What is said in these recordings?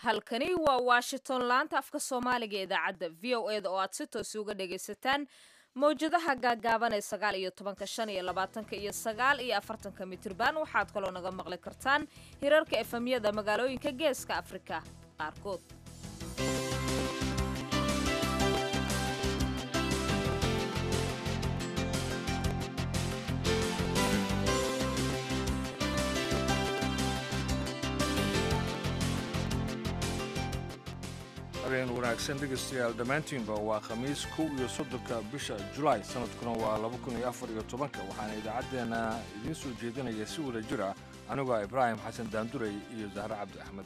halkani waa washington laanta afka soomaaliga ee idaacadda v o eda oo aad si toos uga dhagaysataan mawjadaha gaagaaban ee sagaal iyo tobanka shan iyo labaatanka iyo sagaal iyo afartanka mitirban waxaad kaloo naga maqli kartaan hirarka efemyada magaalooyinka geeska afrika qaarkood habeen wanaagsan dhegaystayaal dhammaantiinba waa khamiis kow iyo soddonka bisha julaay sanadkuna waa laba kun iyo afar iyo tobanka waxaana idaacaddeenna idiin soo jeedinaya si wada jir ah anigoo ah ibraahim xasan daanduray iyo zahre cabdi axmed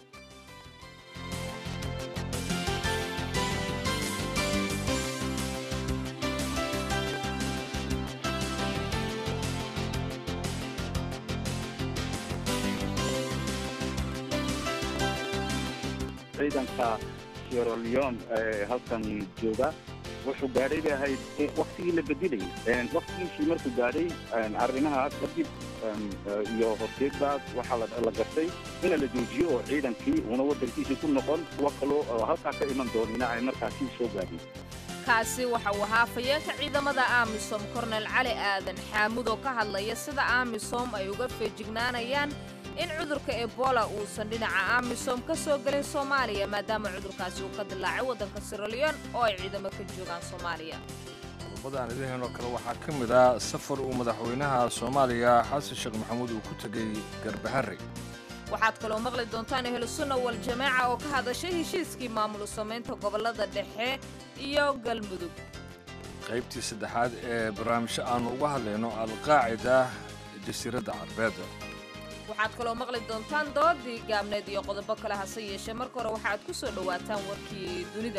ciidanka sierra leone ee halkan jooga wuxuu gaadhay bay ahayd waktigii la bedelayay waktigiisii markuu gaadhay arrimahaas kadib iyo horteedbaas waxaa la gartay ina la joojiyo oo ciidankii uuna waddankiisii ku noqon kuwa kaloo halkaa ka iman doonina ay markaasi soo gaadhin kaasi waxa uu ahaa fayeenka ciidamada amisom kornel cali aadan xaamud oo ka hadlaya sida amisom ay uga feejignaanayaan in cudurka ebola uusan dhinaca amisom ka soo gelin soomaaliya maadaama cudurkaasi uu ka dilaacay waddanka siraliyon oo ay ciidamo ka joogaan soomaaliya qodobadaan idiinoo kale waxaa ka mid ah safar uu madaxweynaha soomaaliya xasan sheekh maxamuud uu ku tegey garbaharre waxaad kaloo maqli doontaan ehlusunna wal jamaaca oo ka hadashay heshiiskii maamul samaynta gobollada dhexe iyo galmudug qaybtii saddexaad ee barnaamijyo aannu uga hadlayno alqaacida jasiiradda carbeed waxaad kaloo maqli doontaan doodii gaabneed iyo qodobo kale hase yeeshee marka hore waxaad ku soo dhowaataan warkii dunida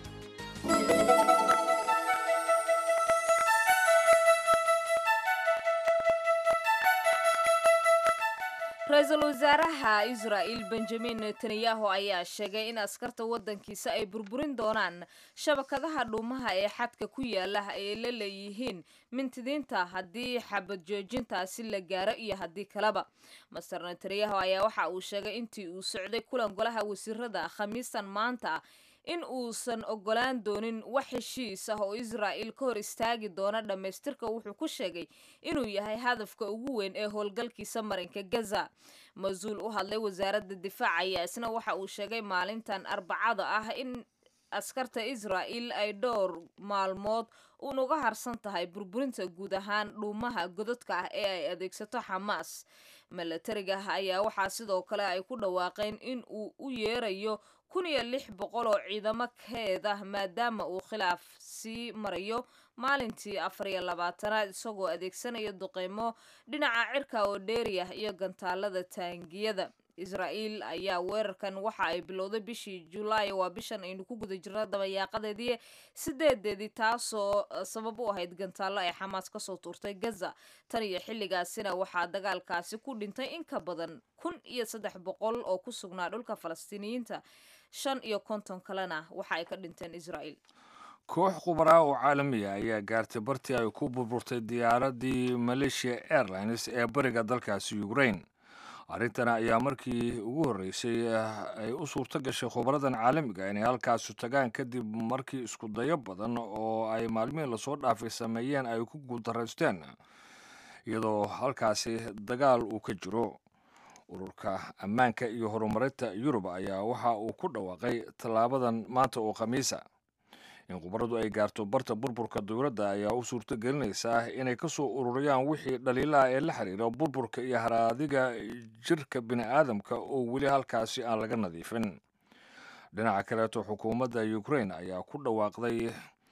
ra-iisul wasaaraha israa'il benjamin netanyahu ayaa sheegay in askarta waddankiisa ay burburin doonaan shabakadaha dhuumaha ee xadka ku yaala ay la leeyihiin mintidiinta haddii xabad joojintaasi la gaaro iyo haddii kaleba master netanyahu ayaa waxa uu sheegay intii uu socday kulan golaha wasiirada khamiistan maanta in uusan ogolaan doonin wax heshiis ah oo israa'il ka hor istaagi doona dhammaystirka wuxuu ku sheegay inuu yahay hadafka ugu weyn ee howlgalkiisa marinka gaza mas-uul u hadlay wasaaradda difaac ayaa isna waxa uu sheegay maalintan arbacada ah in askarta israa'il ay dhowr maalmood uun uga harsan tahay burburinta guud ahaan dhuumaha godadka ah ee ay adeegsato xamaas milatariga ayaa waxaa sidoo kale ay ku dhawaaqeen in uu u yeerayo kun iyo lix boqol oo ciidamo keeda maadaama uu khilaaf sii marayo maalintii afar iyo labaatanaad isagoo adeegsanaya duqeymo dhinaca cirka oo dheeriyah iyo gantaalada taangiyada israa'iil ayaa weerarkan waxa ay bilowday bishii julaay waa bishan aynu ku guda jirno dabayaaqadeedii sideedeedii taasoo sabab u ahayd gantaallo ay xamaas kasoo tuurtay gaza tan iyo xilligaasina waxaa dagaalkaasi ku dhintay in ka badan kun iyo saddex boqol oo ku sugnaa dhulka falastiiniyiinta shan iyo konton kalena waxa ay ka dhinteen israa'iil koox khubaraa oo caalamiya ayaa gaartay bartii ay ku burburtay diyaaraddii malaysia airlines ee bariga dalkaasi ukraine arrintan ayaa markii ugu horreysay ay u suurto gashay khubaradan caalamiga inay halkaasu tagaan kadib markii isku dayo badan oo ay maalmihii lasoo dhaafay sameeyeen ay ku guuldarraysteen iyadoo halkaasi dagaal uu ka jiro ururka ammaanka iyo horumarinta yurub ayaa waxa uu ku dhawaaqay tallaabadan maanta oo khamiisa in khubaradu ay gaarto barta burburka dowladda ayaa u suurto gelinaysaa inay ka soo ururiyaan wixii dhaliilaha ee la xiriira burburka iyo haraadiga jirka bini'aadamka oo weli halkaasi aan laga nadiifin dhinaca kaleeto xukuumadda ukraine ayaa ku dhawaaqday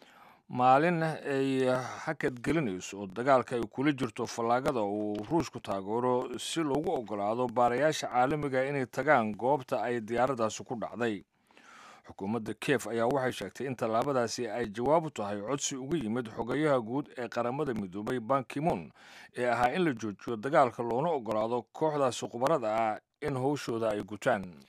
maalin ay hakad gelinayso oo dagaalka ay kula jirto fallaagada uu ruushku taageero si loogu ogolaado baarayaasha caalamiga inay tagaan goobta ay diyaaraddaasi ku dhacday xukuumadda kiev ayaa waxay sheegtay in tallaabadaasi ay jawaab u tahay codsi uga yimid xogayaha guud ee qaramada midoobay bankimoon ee ahaa in la joojiyo dagaalka loona ogolaado kooxdaasi khubarada ah in howshooda ay gutaan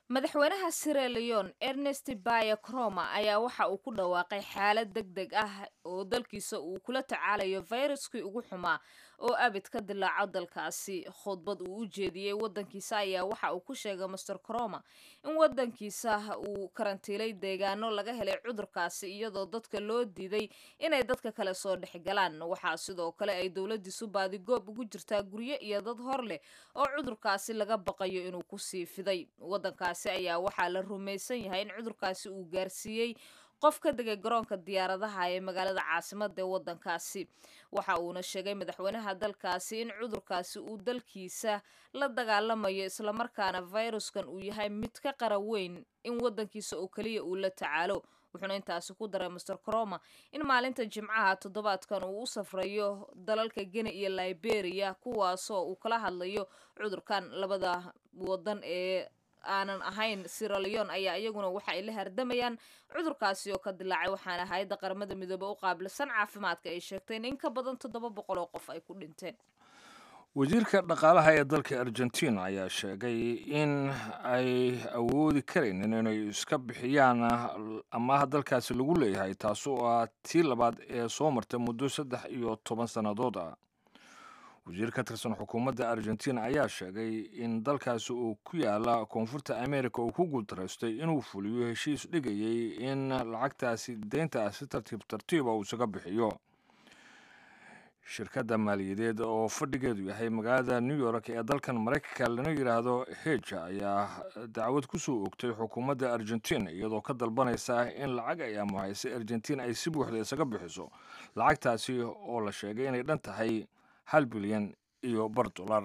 madaxweynaha sierra leon ernest baya croma ayaa waxa uu ku dhawaaqay xaalad deg deg ah oo dalkiisa uu kula tacaalayo fayraskii ugu xumaa oo abid ka dilaaco dalkaasi khudbad uu u jeediyey wadankiisa ayaa waxa uu ku sheegay master croma in wadankiisa uu karantiilay deegaano laga helay cudurkaasi iyadoo dadka loo diiday inay dadka kale soo dhexgalaan waxaa sidoo kale ay dowladiisu baadigoob ugu jirtaa guryo iyo dad hor leh oo cudurkaasi laga baqayo inuu kusii fiday wadankaasi ayaa waxaa la rumaysan yahay in cudurkaasi uu gaarsiiyey qof ka degay garoonka diyaaradaha ee magaalada caasimada ee wadankaasi waxa uuna sheegay madaxweynaha dalkaasi in cudurkaasi uu dalkiisa la dagaalamayo islamarkaana fayruskan uu yahay mid ka qara weyn in wadankiisa oo keliya uu la tacaalo wuxuuna intaasi ku daray master croma in maalinta jimcaha toddobaadkan uu u safrayo dalalka geni iyo liberia kuwaasoo uu kala hadlayo cudurkan labada wadan ee aanan ahayn siraleon ayaa iyaguna waxa ay la hardamayaan cudurkaasi oo ka dilaacay waxaana hay-adda qaramada midoobe u qaabilsan caafimaadka ay sheegteen in ka badan toddoba boqol oo qof ay ku dhinteen wasiirka dhaqaalaha ee dalka argentina ayaa sheegay in ay awoodi karaynin inay iska bixiyaan amaha dalkaasi lagu leeyahay taas oo ah tii labaad ee soo martay muddo saddex iyo toban sannadood ah wasiir ka tirsan xukuumadda argentina ayaa sheegay in dalkaasi uu ku yaala koonfurta america uu ku guultaraystay inuu fuliyo heshiis dhigayay in lacagtaasi deynta ah si tartiib tartiiba uu isaga bixiyo shirkadda maaliyadeed oo fadhigeedu yahay magaalada new york ee dalkan maraykanka lana yidhaahdo heja ayaa dacwad ku soo ogtay xukuumadda argentina iyadoo ka dalbanaysa in lacag ay amuhaysay argentina ay si buuxda isaga bixiso lacagtaasi oo la sheegay inay dhan tahay hal bilyan iyo bar dolar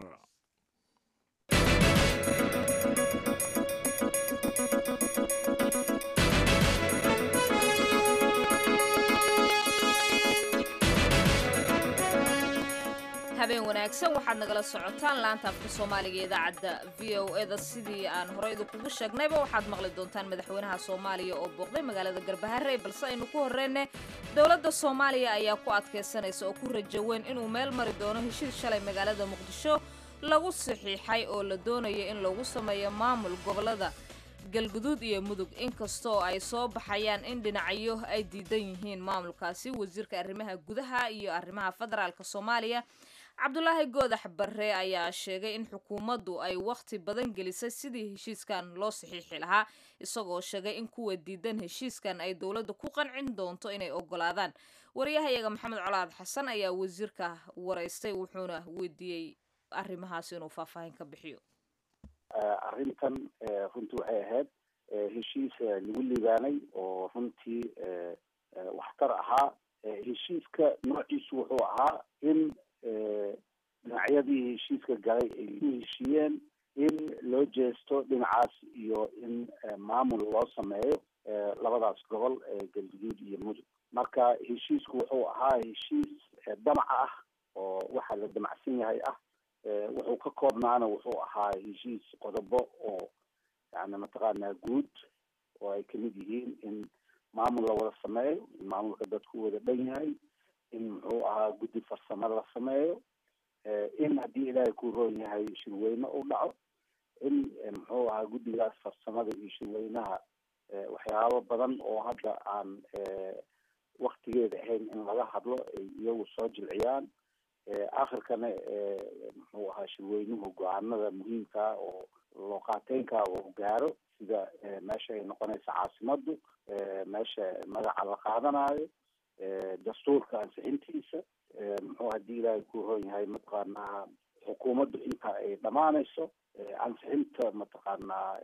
habeen wanaagsan waxaad nagala socotaan laanta afka soomaaliga ee idaacadda v o eda sidii aan horey idinkugu sheegnayba waxaad maqli doontaan madaxweynaha soomaaliya oo booqday magaalada garbaharey balse aynu ku horreyne dowladda soomaaliya ayaa ku adkaysanaysa oo ku rajo weyn inuu meel mari doono heshiis shalay magaalada muqdisho lagu saxiixay oo la doonayo in lagu sameeyo maamul gobolada galguduud iyo mudug inkastoo ay soo baxayaan in dhinacyo ay diidan yihiin maamulkaasi wasiirka arrimaha gudaha iyo arrimaha federaalka soomaaliya cabdulaahi goodax barre ayaa sheegay in xukuumaddu ay wakhti badan gelisay sidii heshiiskan loo saxiixi lahaa isagoo sheegay in kuwa diidan heshiiskan ay dowladda ku qancin doonto inay ogolaadaan wariyahayaga maxamed colaad xasan ayaa wasiirka waraystay wuxuuna weydiiyey arrimahaas inuu faahfaahin ka bixiyo arrintan runtii waxay ahayd heshiis lagu liibaanay oo runtii waxtar ahaa heshiiska noociisu wuxuu ahaa in dhinacyadii heshiiska galay ay ku heshiiyeen in loo jeesto dhinacaas iyo in maamul loo sameeyo labadaas gobol galguduud iyo mudug marka heshiisku wuxuu ahaa heshiis damac ah oo waxa la damacsan yahay ah wuxuu ka koobnaana wuxuu ahaa heshiis qodobo oo yani mataqaanaa guud oo ay kamid yihiin in maamul la wada sameeyo in maamulka dadku wada dhan yahay in muxuu ahaa guddi farsamo la sameeyo in haddii ilaahay ku roon yahay shirweyne u dhaco in muxuu ahaa guddigaas farsamada iyo shirweynaha waxyaabo badan oo hadda aan waktigeeda ahayn in laga hadlo ay iyagu soo jilciyaan akhirkana muxuu ahaa shirweynuhu go-aanada muhiimkaa oo looqaateynka uu gaaro sida meesha ay noqonaysa caasimadu meesha magaca la qaadanayo dastuurka ansixintiisa muxuu haddii ilaahay ku roon yahay mataqaanaa xukuumaddu inta ay dhamaanayso ansixinta mataqaanaa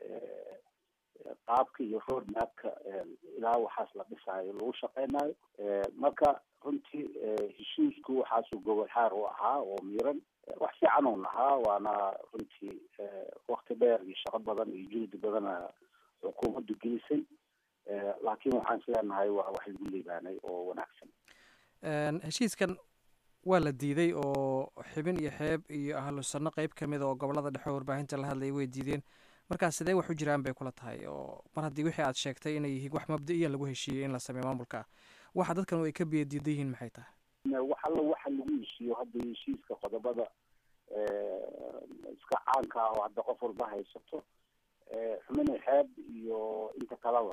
qaabka iyo roadmapka ilaa waxaas la dhisaayo lagu shaqeynayo marka runtii heshiisku waxaasuu gobol xaar u ahaa oo miiran wax fiican uun ahaa waana runtii wakti dheer iyo shaqo badan iyo juhdi badana xukuumaddu gelisay laakiin waxaan isleenahay waa wax lagu liibaanay oo wanaagsan heshiiskan waa la diiday oo xibin iyo xeeb iyo ahlu sanno qeyb ka mid oo gobolada dhexe warbaahinta la hadlayay way diideen markaa sidee wax u jiraan bay kula tahay oo mar haddii wixii aad sheegtay inay yihiin wax mabda-iya lagu heshiiyey in la sameeyo maamulka waxa dadkan ay ka biya diidan yihiin maxay tahay wax alla waxa lagu heshiiyo hadda heshiiska qodobada iska caanka ah oo hadda qof walba haysato xumini xeeb iyo inta kaleba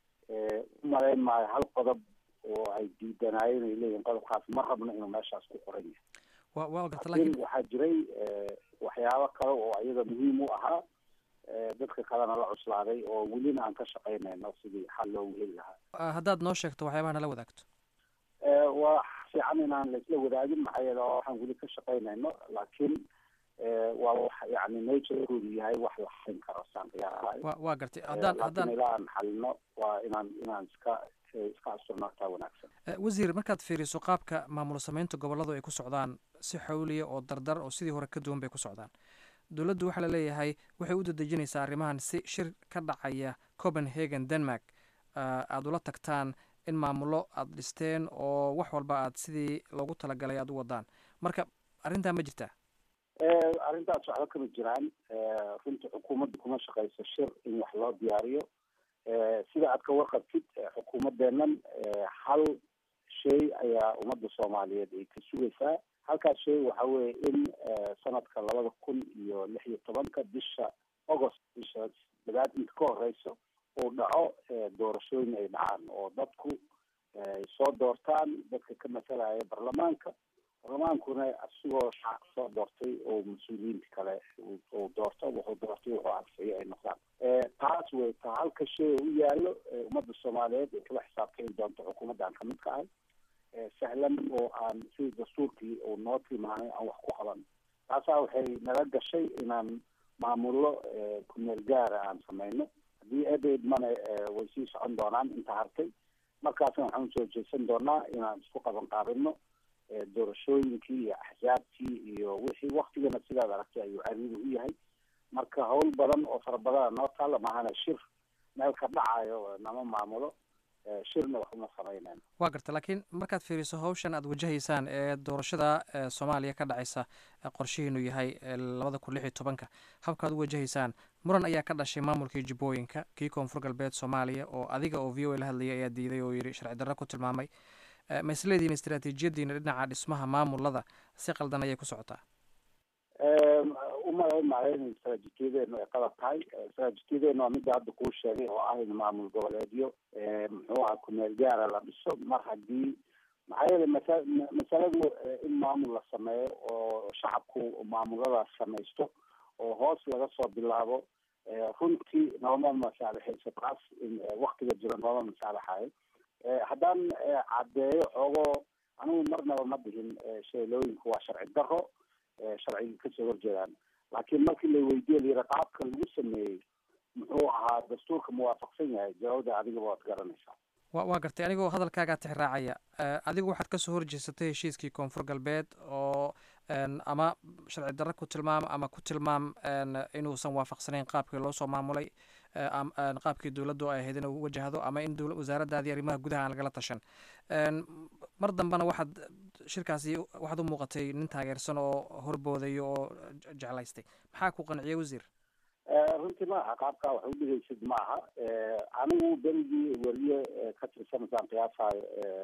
u malayn maayo hal qodob oo ay diidanaayeen ay leeyihin qodobkaas ma rabno inuu meeshaas ku qoran yahay wa waa garta laakiin laakiin waxaa jiray waxyaabo kale oo ayaga muhiim u ahaa dadka kalena la cuslaaday oo welina aan ka shaqaynayno sidii xal loogu heli lahaa ah, haddaad noo sheegto waxyaabaha nala wadaagto waa fiican inaan laisla wadaagin maxaa yeele waa waxaan weli ka shaqaynayno laakiin waa wax yani naturekoodu yahay wax la xalin karo saan qiyaarahay wa waa gartay haddaan laakiin haddaan ilaa aan xalino waa inaan inaan iska iska asturnaartaa wanaagsan Eh, wasiir markaad fiiriso qaabka maamul samaynta gobolladu ay ku socdaan si xawliya oo dardar oo sidii hore ka duwan bay ku socdaan dowladdu waxaa la leeyahay waxay u dadejinaysaa arrimahan si shir ka dhacaya copenhagen denmark ah, aad ula tagtaan in maamullo aad dhisteen oo wax walba aad sidii loogu talagalay aad u wadaan marka arrintaa ma jirtaa arrintaas waxba kama jiraan runta xukuumadda kuma shaqayso shir in wax loo diyaariyo sida aad ka warqabtid xukuumadeennan hal shay ayaa ummadda soomaaliyeed ay ka sugaysaa halkaas shay waxa weeye in sanadka labada kun iyo lix iyo tobanka bisha agost bisha dagaad inta ka horeyso uu dhaco doorashooyin ay dhacaan oo dadku ay soo doortaan dadka ka masalaya baarlamaanka baarlamaankuna asigoo shacabka soo doortay oo mas-uuliyiinta kale uu doorto wuxuu doortay wuxuu anfixiyo ay noqdaan taas way ta halka shay u yaallo ummadda soomaaliyeed ay kala xisaabtami doonto xukuumaddan kamid ka ahay sahlan oo aan sidii dastuurkii uu noo tilmaamay aan wax ku qaban taasaa waxay nala gashay inaan maamullo kumeel gaara aan samayno haddii ebeydmana way sii socon doonaan inta hartay markaasna waxaan usoo jeesan doonaa inaan isku qaban qaabino doorashooyinkii iyo axsaabtii iyo wixii waktigana sidaad aragtay ayuu cariiri u yahay marka hawl badan oo fara badana noo taalla mahana shir meel ka dhacayo nama maamulo shirna wax uma samaynayno waa garta laakiin markaad fiiriso hawshan aad wajahaysaan ee doorashada ee soomaaliya ka dhacaysa ee qorshihiinu yahay ee labada kun lix iyo tobanka habkaad u wajahaysaan muran ayaa ka dhashay maamulkii jubbooyinka kii koonfur galbeed soomaaliya oo adiga oo v o a la hadlayay ayaa diiday oo yidhi sharci darro ku tilmaamay ma isleedihiin istaraatiijiyadiina dhinaca dhismaha maamulada si qaldan ayay ku socotaa umalayn maayo in istaraatiijiyadeenu ay qalab tahay istaraatiijiyadeenu waa midda hadda kuu sheegay oo ah in maamul goboleedyo muxuu aha kumeel gaara la dhiso mar haddii maxaa yeelay masa masaladu in maamul la sameeyo oo shacabku maamuladaas samaysto oo hoos laga soo bilaabo runtii nooma masaalixayso taas in waktiga jiro nooma masaalixayo haddaan caddeeyo xoogoo anigu marnaba ma dhihin sheelooyinku waa sharci daro sharciga kasoo horjeedaan laakiin markii la weydiye layidhi qaabka lagu sameeyey muxuu ahaa dastuurka muwaafaqsan yahay jawaabda adigaba waad garanaysaa wa waa gartay anigoo hadalkaagaa tixraacaya adigu waxaad kasoo horjeesatay heshiiskii koonfur galbeed oo ama sharci darro ku tilmaam ama ku tilmaam inuusan waafaqsanayn qaabkii loo soo maamulay qaabkii dowladdu ay ahayd inuu wajahdo ama in wasaaraddaadii arrimaha gudaha aan lagala tashan mar dambena waxaad shirkaasi waxaad u muuqatay nin taageersan oo horboodayo oo jeclaystay maxaa ku qanciyay wasiir runtii maaha qaabkaa wax u dhigaysid maaha anigu berigii weriye ka tirsanasaan qiyaasayo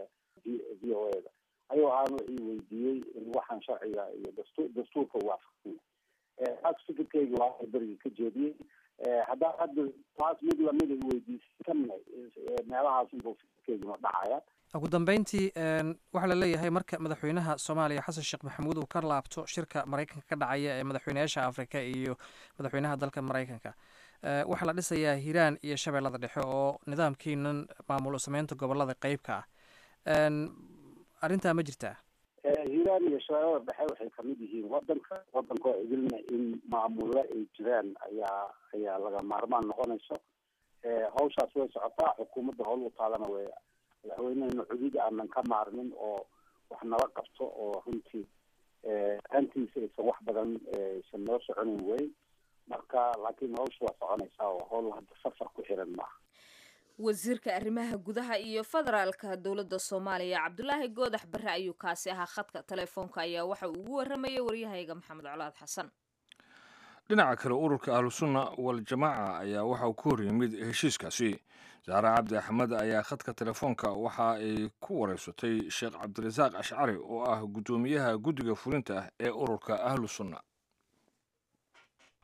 v o a da ayuu ahaan wuxuu weydiiyey in waxaan sharciga iyo dastu dastuurka waafaqsan yahay taas fikirkeyga waa berigii ka jeediyey haddaa hadda taas mid lamida iweydiisay kanna meelahaas inbuu fikirkeyguna dhacaya ugu dambeyntii waxaa la leeyahay marka madaxweynaha soomaaliya xasan sheekh maxamuud uu ka laabto shirka maraykanka ka dhacaya ee madaxweynayaasha afrika iyo madaxweynaha dalka maraykanka waxaa la dhisayaa hiiraan iyo shabeellada dhexe oo nidaamkiinan maamul sameynta gobolada qeybka ah arrintaa ma jirtaa hiiraan iyo shabeellada dhexe waxay kamid yihiin wadanka wadanka oo idilna in maamulo ay jiraan ayaa ayaa laga maarmaan noqonayso hawshaas way socotaa xukuumadda howl u taalana way madaxweynehena cudud aanan ka maarmin oo wax nala qabto oo runtii hantiisa aysan wax badan aysan noo soconin wey marka laakiin hawsha waa soconaysaa oo howl hadda safar ku xiran maaha wasiirka arrimaha gudaha iyo federaalka dowladda soomaaliya cabdulaahi goodax barre ayuu kaasi ahaa khadka telefoonka ayaa waxa uu ugu waramayay waryahayga maxamed colaad xasan dhinaca kale ururka ahlusunna waljamaaca ayaa waxa uu ku hor yimid heshiiskaasi saare cabdi axmed ayaa khadka telefoonka waxa ay ku wareysatay sheekh cabdirasaaq ashcari oo ah guddoomiyaha guddiga fulinta ee ururka ahlusunna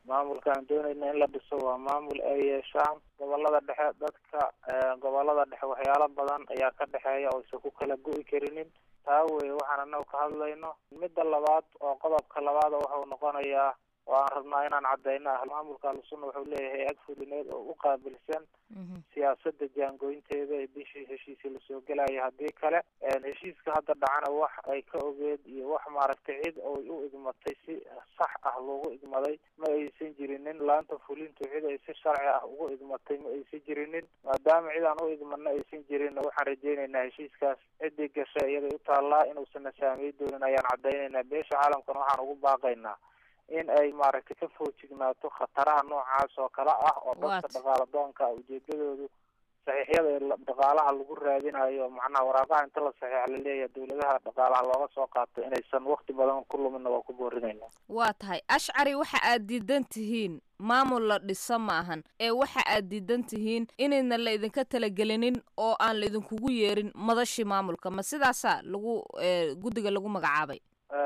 maamulka aan doonayna in la dhiso waa maamul ay yeeshaan gobolada dhexe dadka gobolada dhexe waxyaalo badan ayaa ka dhexeeya oo isa ku kala go'i karinin taa weye waxaan anagu ka hadlayno midda labaad oo qodobka labaad waxau noqonayaa oo aan rabnaa inaan cadeyno ah maamulka ahlusunna wuxuu leeyahay ag fulineed oo u qaabilsan siyaasada jaangooyinteeda ee bishii heshiisii lasoo gelaya haddii kale heshiiska hadda dhacana wax ay ka ogeed iyo wax maaragtay cid oy u igmatay si sax ah loogu igmaday ma aysan jirinin laanta fulintu cid ay si sharci ah ugu igmatay ma aysan jirinin maadaama cid aan u igmana aysan jirin waxaan rajeyneynaa heshiiskaas ciddii gashay iyaday u taallaa inuusan na saamey doonin ayaan cadeyneynaa beesha caalamkana waxaan ugu baaqaynaa in ay maaragtay ka foojignaato khataraha noocaas oo kale ah oo dadka dhaqaala doonka ujeedadoodu saxiixyada ee dhaqaalaha lagu raadinayo macnaha waraaqaha inta la saxiixa laleeyahay dawladaha dhaqaalaha looga soo qaato inaysan wakti badan ku lumina waa ku boorinayna waa tahay ashcari waxa aad diidan tihiin maamul la dhiso ma ahan ee waxa aad diidan tihiin inayna la idinka talagelinin oo aan la idinkugu yeerin madashii maamulka ma sidaasaa lagu guddiga lagu magacaabay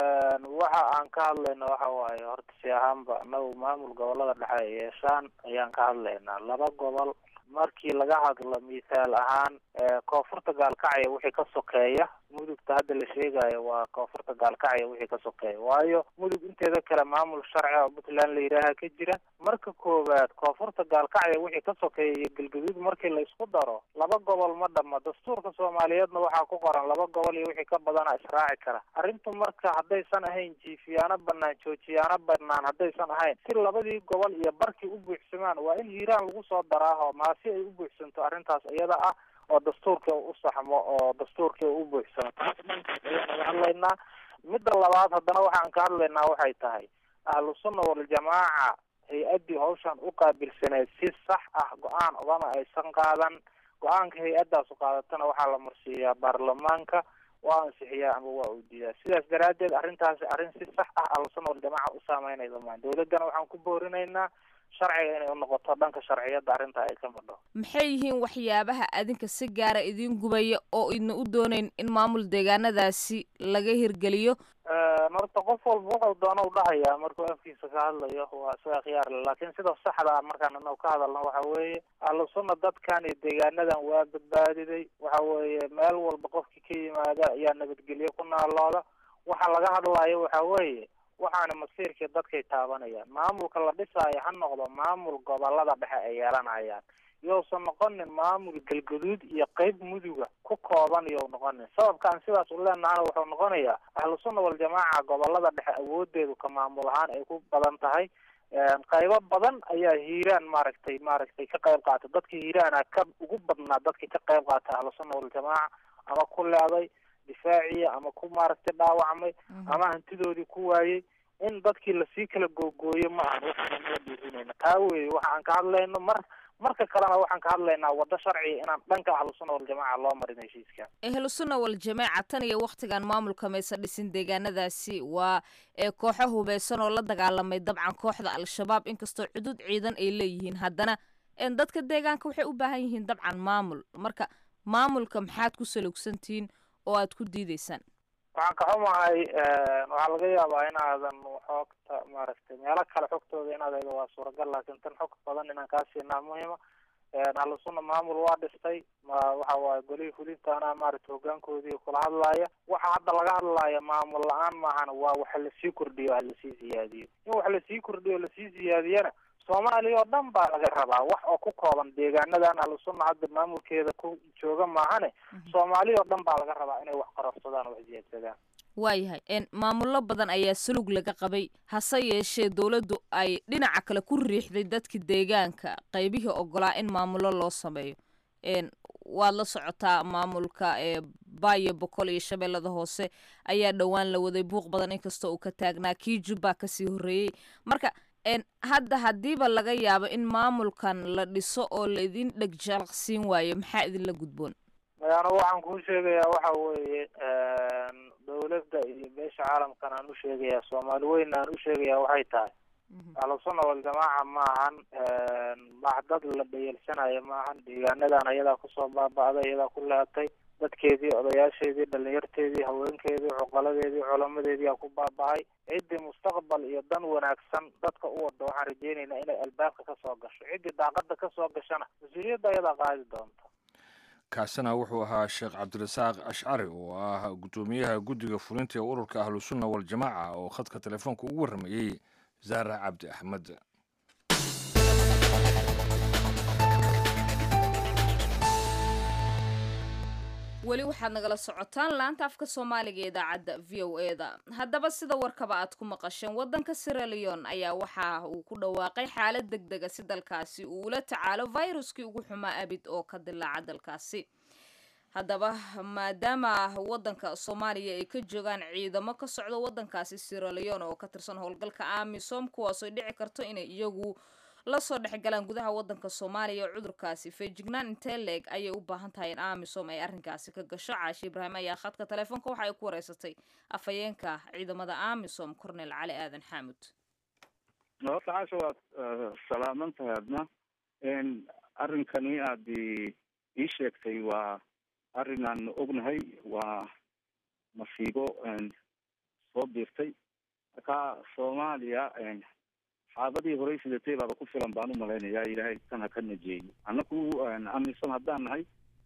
waxa aan ka hadlayna waxa waaye horta si ahaanba anagu maamul gobolada dhexe ay yeeshaan ayaan ka hadlaynaa laba gobol markii laga hadlo mithaal ahaan koonfurta gaalkacya wixii ka sokeeya mudugta hadda la sheegayo waa koonfurta gaalkacya wixii ka sokeeya waayo mudug inteeda kale maamul sharci oo puntland la yidhaaha ka jira marka koowaad koonfurta gaalkacya wixii ka sokeeya iyo galgaduud markii la isku daro laba gobol ma dhama dastuurka soomaaliyeedna waxaa ku qoran laba gobol iyo wixii ka badana israaci kara arrintu marka haddaysan ahayn jiifiyaano banaan joojiyaano banaan haddaysan ahayn si labadii gobol iyo barkii u buuxsamaan waa in hiiraan lagu soo daraaho maasi ay u buuxsanto arrintaas iyada ah oo dastuurkii u saxmo oo dastuurkii u buuxsamo taas dhankaas ayaan naga hadlaynaa midda labaad haddana waxaan ka hadlaynaa waxay tahay ahlu sunna waljamaaca hay-addii hawshan u qaabilsaneed si sax ah go-aan ogama aysan qaadan go-aanka hay-addaasu qaadatana waxaa la marsiiyaa baarlamaanka waa ansixiyaa ama waa uu diidaa sidaas daraaddeed arrintaasi arrin si sax ah ahlu sunna waljamaaca u saameynaysa maan dawladdana waxaan ku boorinaynaa sharciga inay unoqoto dhanka sharciyadda arrinta ay ka madho maxay yihiin waxyaabaha adinka si gaara idiin gubaya oo idna u doonayn in maamul deegaanadaasi laga hirgeliyo horta qof walba wuxuu doona u dhahayaa markuu afkiisa ka hadlayo waa isaga khiyaar le laakiin sida saxda ah markaan anagu ka hadalno waxa weeye ahlu sunna dadkan iyo deegaanadan waa badbaadiday waxa weeye meel walba qofkii ka yimaada ayaa nabadgelyo ku naalooda waxa laga hadlayo waxa weeye waxaana masiirkii dadkay taabanayaan maamulka la dhisaayo ha noqdo maamul gobolada dhexe ay yeelanayaan yousan noqonin maamul galgaduud iyo qeyb muduga ku kooban you noqonin sababkaan sidaas u leenahana wuxuu noqonayaa ahlu sunna waljamaaca gobolada dhexe awoodeedu ka maamul ahaan ay ku badan tahay qaybo badan ayaa hiiraan maaragtay maaragtay ka qayb qaata dadka hiiraana ka ugu badnaa dadkii ka qayb qaata ahlu sunna waljamaaca ama ku leeday difaaciya ama ku maaragtay dhaawacmay ama hantidoodii ku waayey in dadkii lasii kala googooyo ma ahan waxaana noo dhiirinayna taa weye waxa aan ka hadlayno mar marka kalena waxaan ka hadlaynaa waddo sharciga inaan dhanka ahlusunna waljamaaca loo marin heshiiska ahlusunna waljamaaca tan iyo wakhtigan maamulka maysa dhisin deegaanadaasi waa ee kooxo hubeysan oo la dagaalamay dabcan kooxda al-shabaab inkastoo cudud ciidan ay leeyihiin haddana dadka deegaanka waxay u baahan yihiin dabcan maamul marka maamulka maxaad ku salugsantihiin oo aad ku diideysaan waxaan ka xumahay waxaa laga yaabaa inaadan xoogta maaragtay meelo kale xogtooda inaad edo waa suuragal laakiin tan xog badan inaan kaa siinaa muhima ahlusunna maamul waa dhistay ma waxa waaye golihii fulintaana maaragtay hogaankoodii kula hadlaaya waxa hadda laga hadlaaya maamul la-aan maahan waa waxa lasii kordhiyo ha lasii ziyaadiyo in wax lasii kordhiyo lasii ziyaadiyana soomaaliya oo dhan baa laga rabaa wax oo ku kooban deegaanadan ahlusunna hadda maamulkeeda ku jooga maahane soomaaliya oo dhan baa laga rabaa inay wax qarorsadaan oo wax ziyaadsadaan waayahay maamullo badan ayaa salug laga qabay hase yeeshee dowladdu ay dhinaca kale ku riixday dadka deegaanka qaybihii ogolaa in maamullo loo sameeyo waad la socotaa maamulka baayo boqol iyo shabeellada hoose ayaa dhowaan la waday buuq badan inkastoo uu ka taagnaa kii jubbaa kasii horreeyey marka hadda haddiiba laga yaabo in maamulkan la dhiso oo la idin dhegjalaqsiin waayo maxaa idinla gudboon anu waxaan kuu sheegayaa waxa weeye dawladda iyo beesha caalamkan aan u sheegayaa soomaali weyn aan u sheegayaa waxay tahay ahlusunna waljamaaca maahan wax dad la dhayalsanayo maahan deegaanadan ayadaa kusoo baaba'day iyadaa ku leatay dadkeedii odayaasheedii dhalinyarteedii haweenkeedii cuqaladeedii culamadeedii aa ku baaba-ay ciddii mustaqbal iyo dan wanaagsan dadka u wada waxaan rajeynaynaa inay albaabka kasoo gasho ciddii daaqada kasoo gashana mas-uuliyadda ayadaa qaadi doonta kaasina wuxuu ahaa sheekh cabdirasaaq ashcari oo ah guddoomiyaha guddiga fulinta ee ururka ahlusunna waljamaaca oo khadka telefoonka ugu warramayey zahra cabdi axmed weli waxaad nagala socotaan laanta afka soomaaliga ee idaacadda v o e da haddaba sida warkaba aad ku maqasheen waddanka siraleon ayaa waxa uu ku dhawaaqay xaalad deg dega si dalkaasi uu ula tacaalo viruskii ugu xumaa abid oo ka dilaaca dalkaasi haddaba maadaama waddanka soomaaliya ay ka joogaan ciidamo ka socda waddankaasi siraleon oo ka tirsan howlgalka amisom kuwaasoo dhici karto inay iyagu lasoo dhexgalaan gudaha wadanka soomaaliya oo cudurkaasi feejignaan intee leeg ayay u baahan tahay in amisom ay arrinkaasi ka gasho caashi ibraahim ayaa khadka telefoonka waxa ay ku wareysatay afhayeenka ciidamada amisom cornel cali aadan xaamud horta caasha waad salaaman tahay adna arrinkani aad ii sheegtay waa arrin aan ognahay waa masiibo soo biirtay marka soomaaliya xaabadii horey sidatay baaba ku filan baan u malaynayaa ilaahay tan ha ka najeeyo annaku amisom haddaan nahay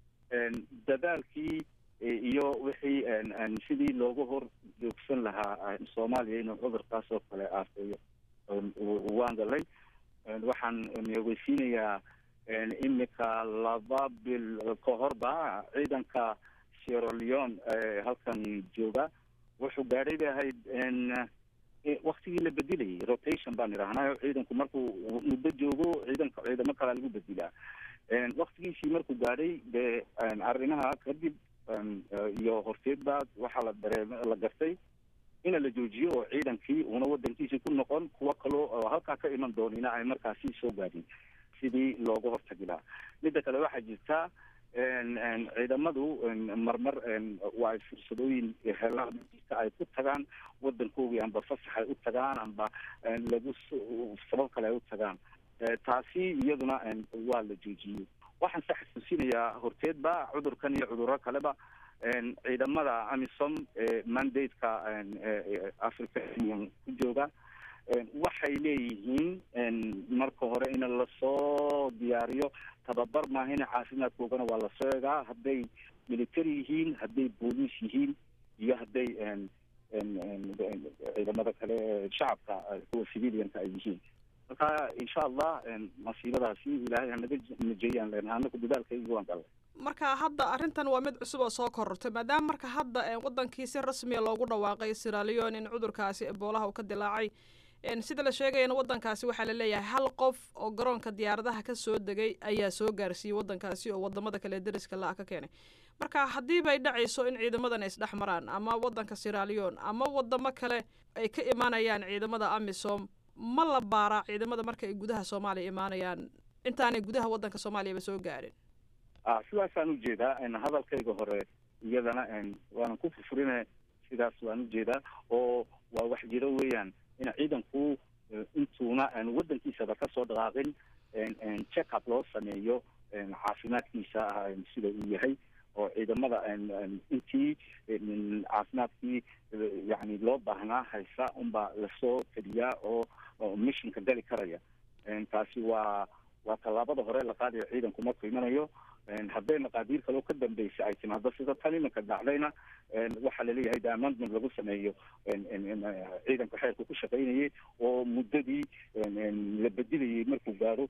dadaalkii iyo wixii sidii looga hor joogsan lahaa soomaaliya inuu cudurkaas oo kale aafeeyo waan galay waxaan ogeysiinayaa imika laba bil ka horba ciidanka sierra leon halkan jooga wuxuu gaadhay bay ahayd waktigii la bedilayay rotation baan idhahnaayo ciidanku markuu muddo joogo ciidanka ciidamo kalaa lagu bedilaa waktigiisii markuu gaadhay dee arrimaha kadib iyo horteedba waxaa la dareem la gartay ina la joojiyo oo ciidankii una wadankiisii ku noqon kuwo kaloo oo halkaa ka iman doonina ay markaasi soo gaadhin sidii looga hortagi lahaa midda kale waxaa jirta ciidamadu marmar waa ay fursadooyin helaan ay ku tagaan wadankoogii amba fasax ay u tagaan amba lagu sabab kale ay u tagaan taasi iyaduna waa la joojiyey waxaan se xasuusinayaa horteedba cudurkan iyo cudurro kaleba ciidamada amisom mandate-ka africa union ku jooga waxay leeyihiin marka hore in lasoo diyaariyo tababar maahina caafimaadkoogana waa lasoo egaa hadday military yihiin hadday booliis yihiin iyo hadday ciidamada kale shacabka kuwa civilianka ay yihiin marka insha allah masiibadaasi ilaahay hanaga najeeyaan leenaha anaku dadaalkaygi waan galay marka hadda arrintan waa mid cusub oo soo korortay maadaama marka hadda wadankii si rasmiya loogu dhawaaqay siraleon in cudurkaasi eboolaha uu ka dilaacay sida la sheegayana wadankaasi waxaa la leeyahay hal qof oo garoonka diyaaradaha ka soo degay ayaa soo gaarsiiyey wadankaasi oo wadamada kale dariska la-a ka keenay marka haddii bay dhacayso in ciidamadan ay isdhex maraan ama wadanka siraleon ama wadamo kale ay ka imaanayaan ciidamada amisom ma la baaraa ciidamada marka ay gudaha soomaaliya imaanayaan intaanay gudaha wadanka soomaaliyaba soo gaarin sidaasaan ujeedaa hadalkayga hore iyadana waanan ku furfurina sidaas waan ujeedaa oo waa wax jiro weeyaan in ciidanku intuuna wadankiisaba kasoo dhaqaaqin check up loo sameeyo caafimaadkiisa sida uu yahay oo ciidamada intii caafimaadkii yani loo baahnaa haysa unbaa lasoo teliyaa oo missionka gali karaya taasi waa waa tallaabada hore la qaadayo ciidanku markuu imanayo hadday maqaadiir kaloo ka dambeysa ay timaado sida tan iminka dhacdayna waxaa laleeyahay de amendment lagu sameeyo ciidanka xeerka ku shaqaynayay oo muddadii la bedilayay markuu gaaro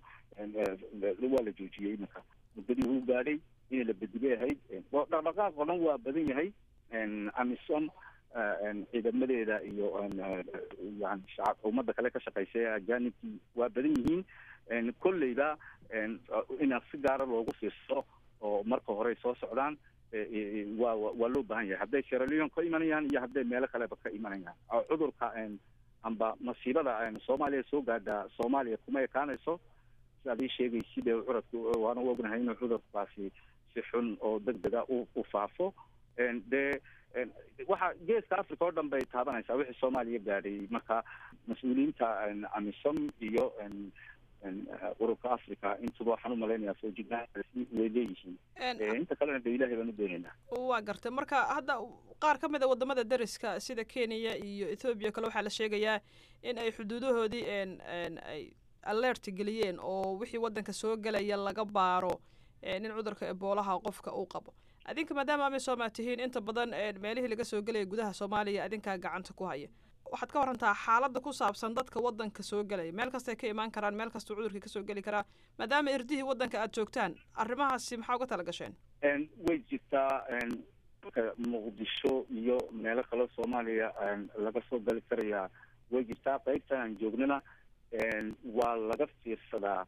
waa la joojiyey iminka muddadii uu gaadhay in la bedilay ahayd dhaqdhaqaaq oo dhan waa badan yahay amisom ciidamadeeda iyo yani shacab ummadda kale ka shaqeysa ee ajanibkii waa badan yihiin kolleyba inaan si gaara loogu fiirsado oo marka hore soo socdaan waa waa loo baahan yahay hadday sieraleon ka imanayaan iyo hadday meelo kaleba ka imanayaan cudurka amba masiibada soomaaliya soo gaadha soomaaliya kuma ekaanayso sidaad ii sheegaysid ee curadka waana ognahay inuu cudurkaasi si xun oo deg dega u faafo dee waxa geeska africa oo dhan bay taabanaysaa wixii soomaaliya gaadhay marka mas-uuliyiinta amisom iyo ururka africa intuba waxaan umalaynaya soo jignaankaasi way leeyihiin inta kalena de ilahay baan u doonaynaa waa gartay marka hadda qaar ka mid a wadamada deriska sida kenya iyo ethoobiya kale waxaa la sheegayaa in ay xuduudahoodii ay alert geliyeen oo wixii wadanka soo gelaya laga baaro in cudurka eboolaha qofka uu qabo adinka maadaama amisom aad tihiin inta badan meelihii laga soo gelaya gudaha soomaaliya adinkaa gacanta ku haya waxaad ka warantaa xaaladda ku saabsan dadka wadanka soo gelaya meel kastay ka imaan karaan meel kastuu cudurkii kasoo geli karaa maadaama irdihii wadanka aad joogtaan arrimahaasi maxaa uga tala gasheen way jirtaa muqdisho iyo meelo kaleo soomaaliya laga soo gali karayaa way jirtaa qaybtan aan joognana waa laga fiirsadaa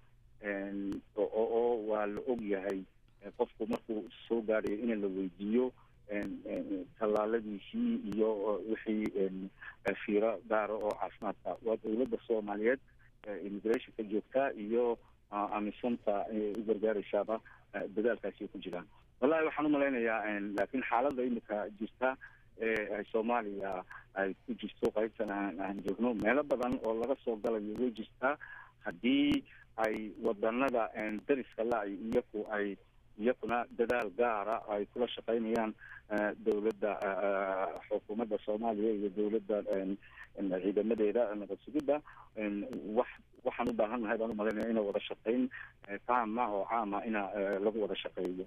oo waa la og yahay qofku markuu soo gaadhayo in la weydiiyo tallaaladiisii iyo wixii fiiro gaara oo caafimaadka waa dawladda soomaaliyeed immigrationka joogtaa iyo amisonta u gargaaraysaaba dadaalkaasi ku jiraan wallahi waxaan umalaynayaa laakiin xaaladda imika jirta ee soomaaliya ay ku jirto qaybtan aan joogno meelo badan oo laga soo galayo way jirtaa haddii ay wadanada dariska la-ay iyaku ay iyakuna dadaal gaara ay kula shaqaynayaan dawladda xukuumadda soomaaliya iyo dawladda ciidamadeeda nabad sugidda wax waxaan u baahan nahay baan umalaynaya ina wada shaqayn taama oo caama ina lagu wada shaqeeyo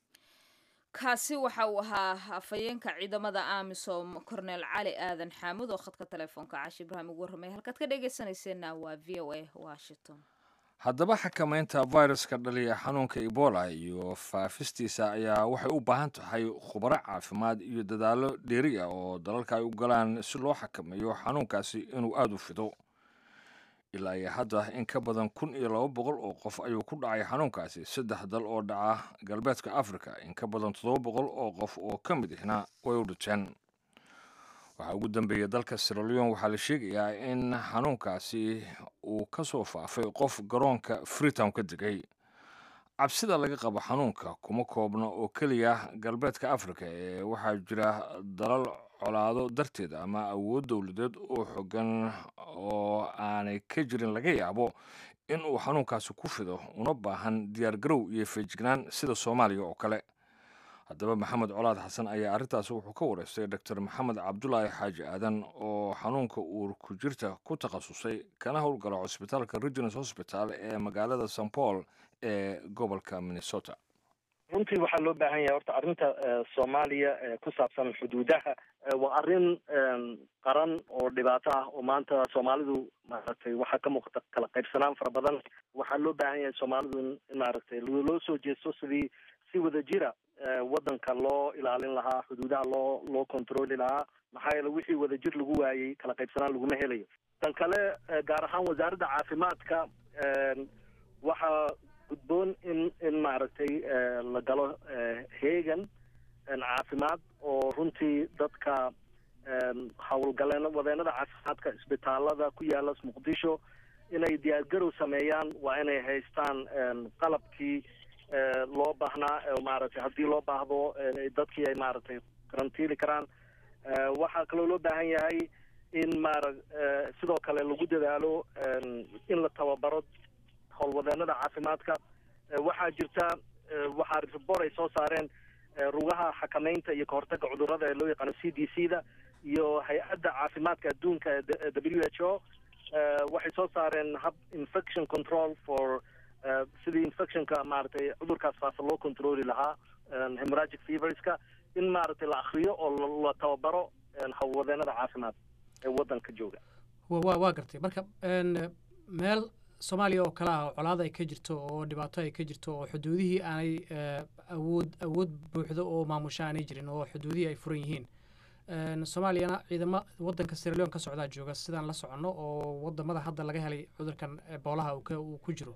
kaasi waxa uu ahaa afhayeenka ciidamada amisom cornel cali aadan xaamud oo khadka telefoonka caashi ibraahim ugu warramay halkaad ka dhegeysanayseena waa v o a washington haddaba xakamaynta viruska dhaliya xanuunka ebola iyo faafistiisa ayaa waxay u baahan tahay khubaro caafimaad iyo dadaallo dheeri ah oo dalalka ay u galaan si loo xakameeyo xanuunkaasi inuu aada u fido ilaa iyo hadda in ka badan kun iyo laba boqol oo qof ayuu ku dhacay xanuunkaasi saddex dal oo dhaca galbeedka africa in ka badan toddoba boqol oo qof oo ka mid ihna way u dhinteen waxaa ugu dambeeya dalka siraleon waxaa la sheegayaa in xanuunkaasi uu ka soo faafay qof garoonka freetown ka degay cabsida laga qabo xanuunka kuma koobna oo keliya galbeedka africa ee waxaa jira dalal colaado darteed ama awood dowladeed oo xogan oo aanay ka jirin laga yaabo in uu xanuunkaasi ku fido una baahan diyaar garow iyo feejignaan sida soomaaliya oo kale haddaba maxamed colaad xasan ayaa arrintaasi wuxuu ka wareystay doctor maxamed cabdulaahi xaaji aadan oo xanuunka uur ku jirta ku takhasusay kana howlgala cusbitaalka regins hosbital ee magaalada st paul ee gobolka minnesota runtii waxaa loo baahan yahay horta arrinta soomaaliya ku saabsan xuduudaha waa arrin qaran oo dhibaato ah oo maanta soomaalidu maaragtay waxaa ka muuqata kala qaybsanaan fara badan waxaa loo baahan yahay soomaalidu in maaragtay loo soo jeesto sidii si wada jira waddanka loo ilaalin lahaa xuduudaha loo loo controli lahaa maxaa yeele wixii wadajir lagu waayey kala qaybsanaan laguma helayo tan kale gaar ahaan wasaaradda caafimaadka waxaa gudboon in in maaragtay la galo heegan caafimaad oo runtii dadka howlgaleen wadeenada caafimaadka isbitaalada ku yaala muqdisho inay diyaargarow sameeyaan waa inay haystaan qalabkii loo baahnaa maaragtay haddii loo baahdo dadkii ay maaragtay karantiili karaan waxaa kaloo loo baahan yahay in maara sidoo kale lagu dadaalo in la tababaro howlwadeenada caafimaadka waxaa jirta waxaa report ay soo saareen rugaha xakameynta iyo kahortaga cudurrada ee loo yaqaano c d c da iyo hay-adda caafimaadka adduunka w h o waxay soo saareen hab infection control for sidii infectionka maaragtay cudurkaas faafa loo controli lahaa hemorragic feverska in maaragtay la akriyo oo la tababaro howlwadeenada caafimaad ee waddanka jooga wa waa gartay marka meel soomaaliya oo kale ah oo colaada ay ka jirto oo dhibaato ay ka jirto oo xuduudihii aanay awood awood buuxdo oo maamusha aanay jirin oo xuduudihii ay furan yihiin soomaaliyana ciidamo wadanka siraleon ka socdaa jooga sidaan la soconno oo wadamada hadda laga helay cudurkan eboolaha uu ku jiro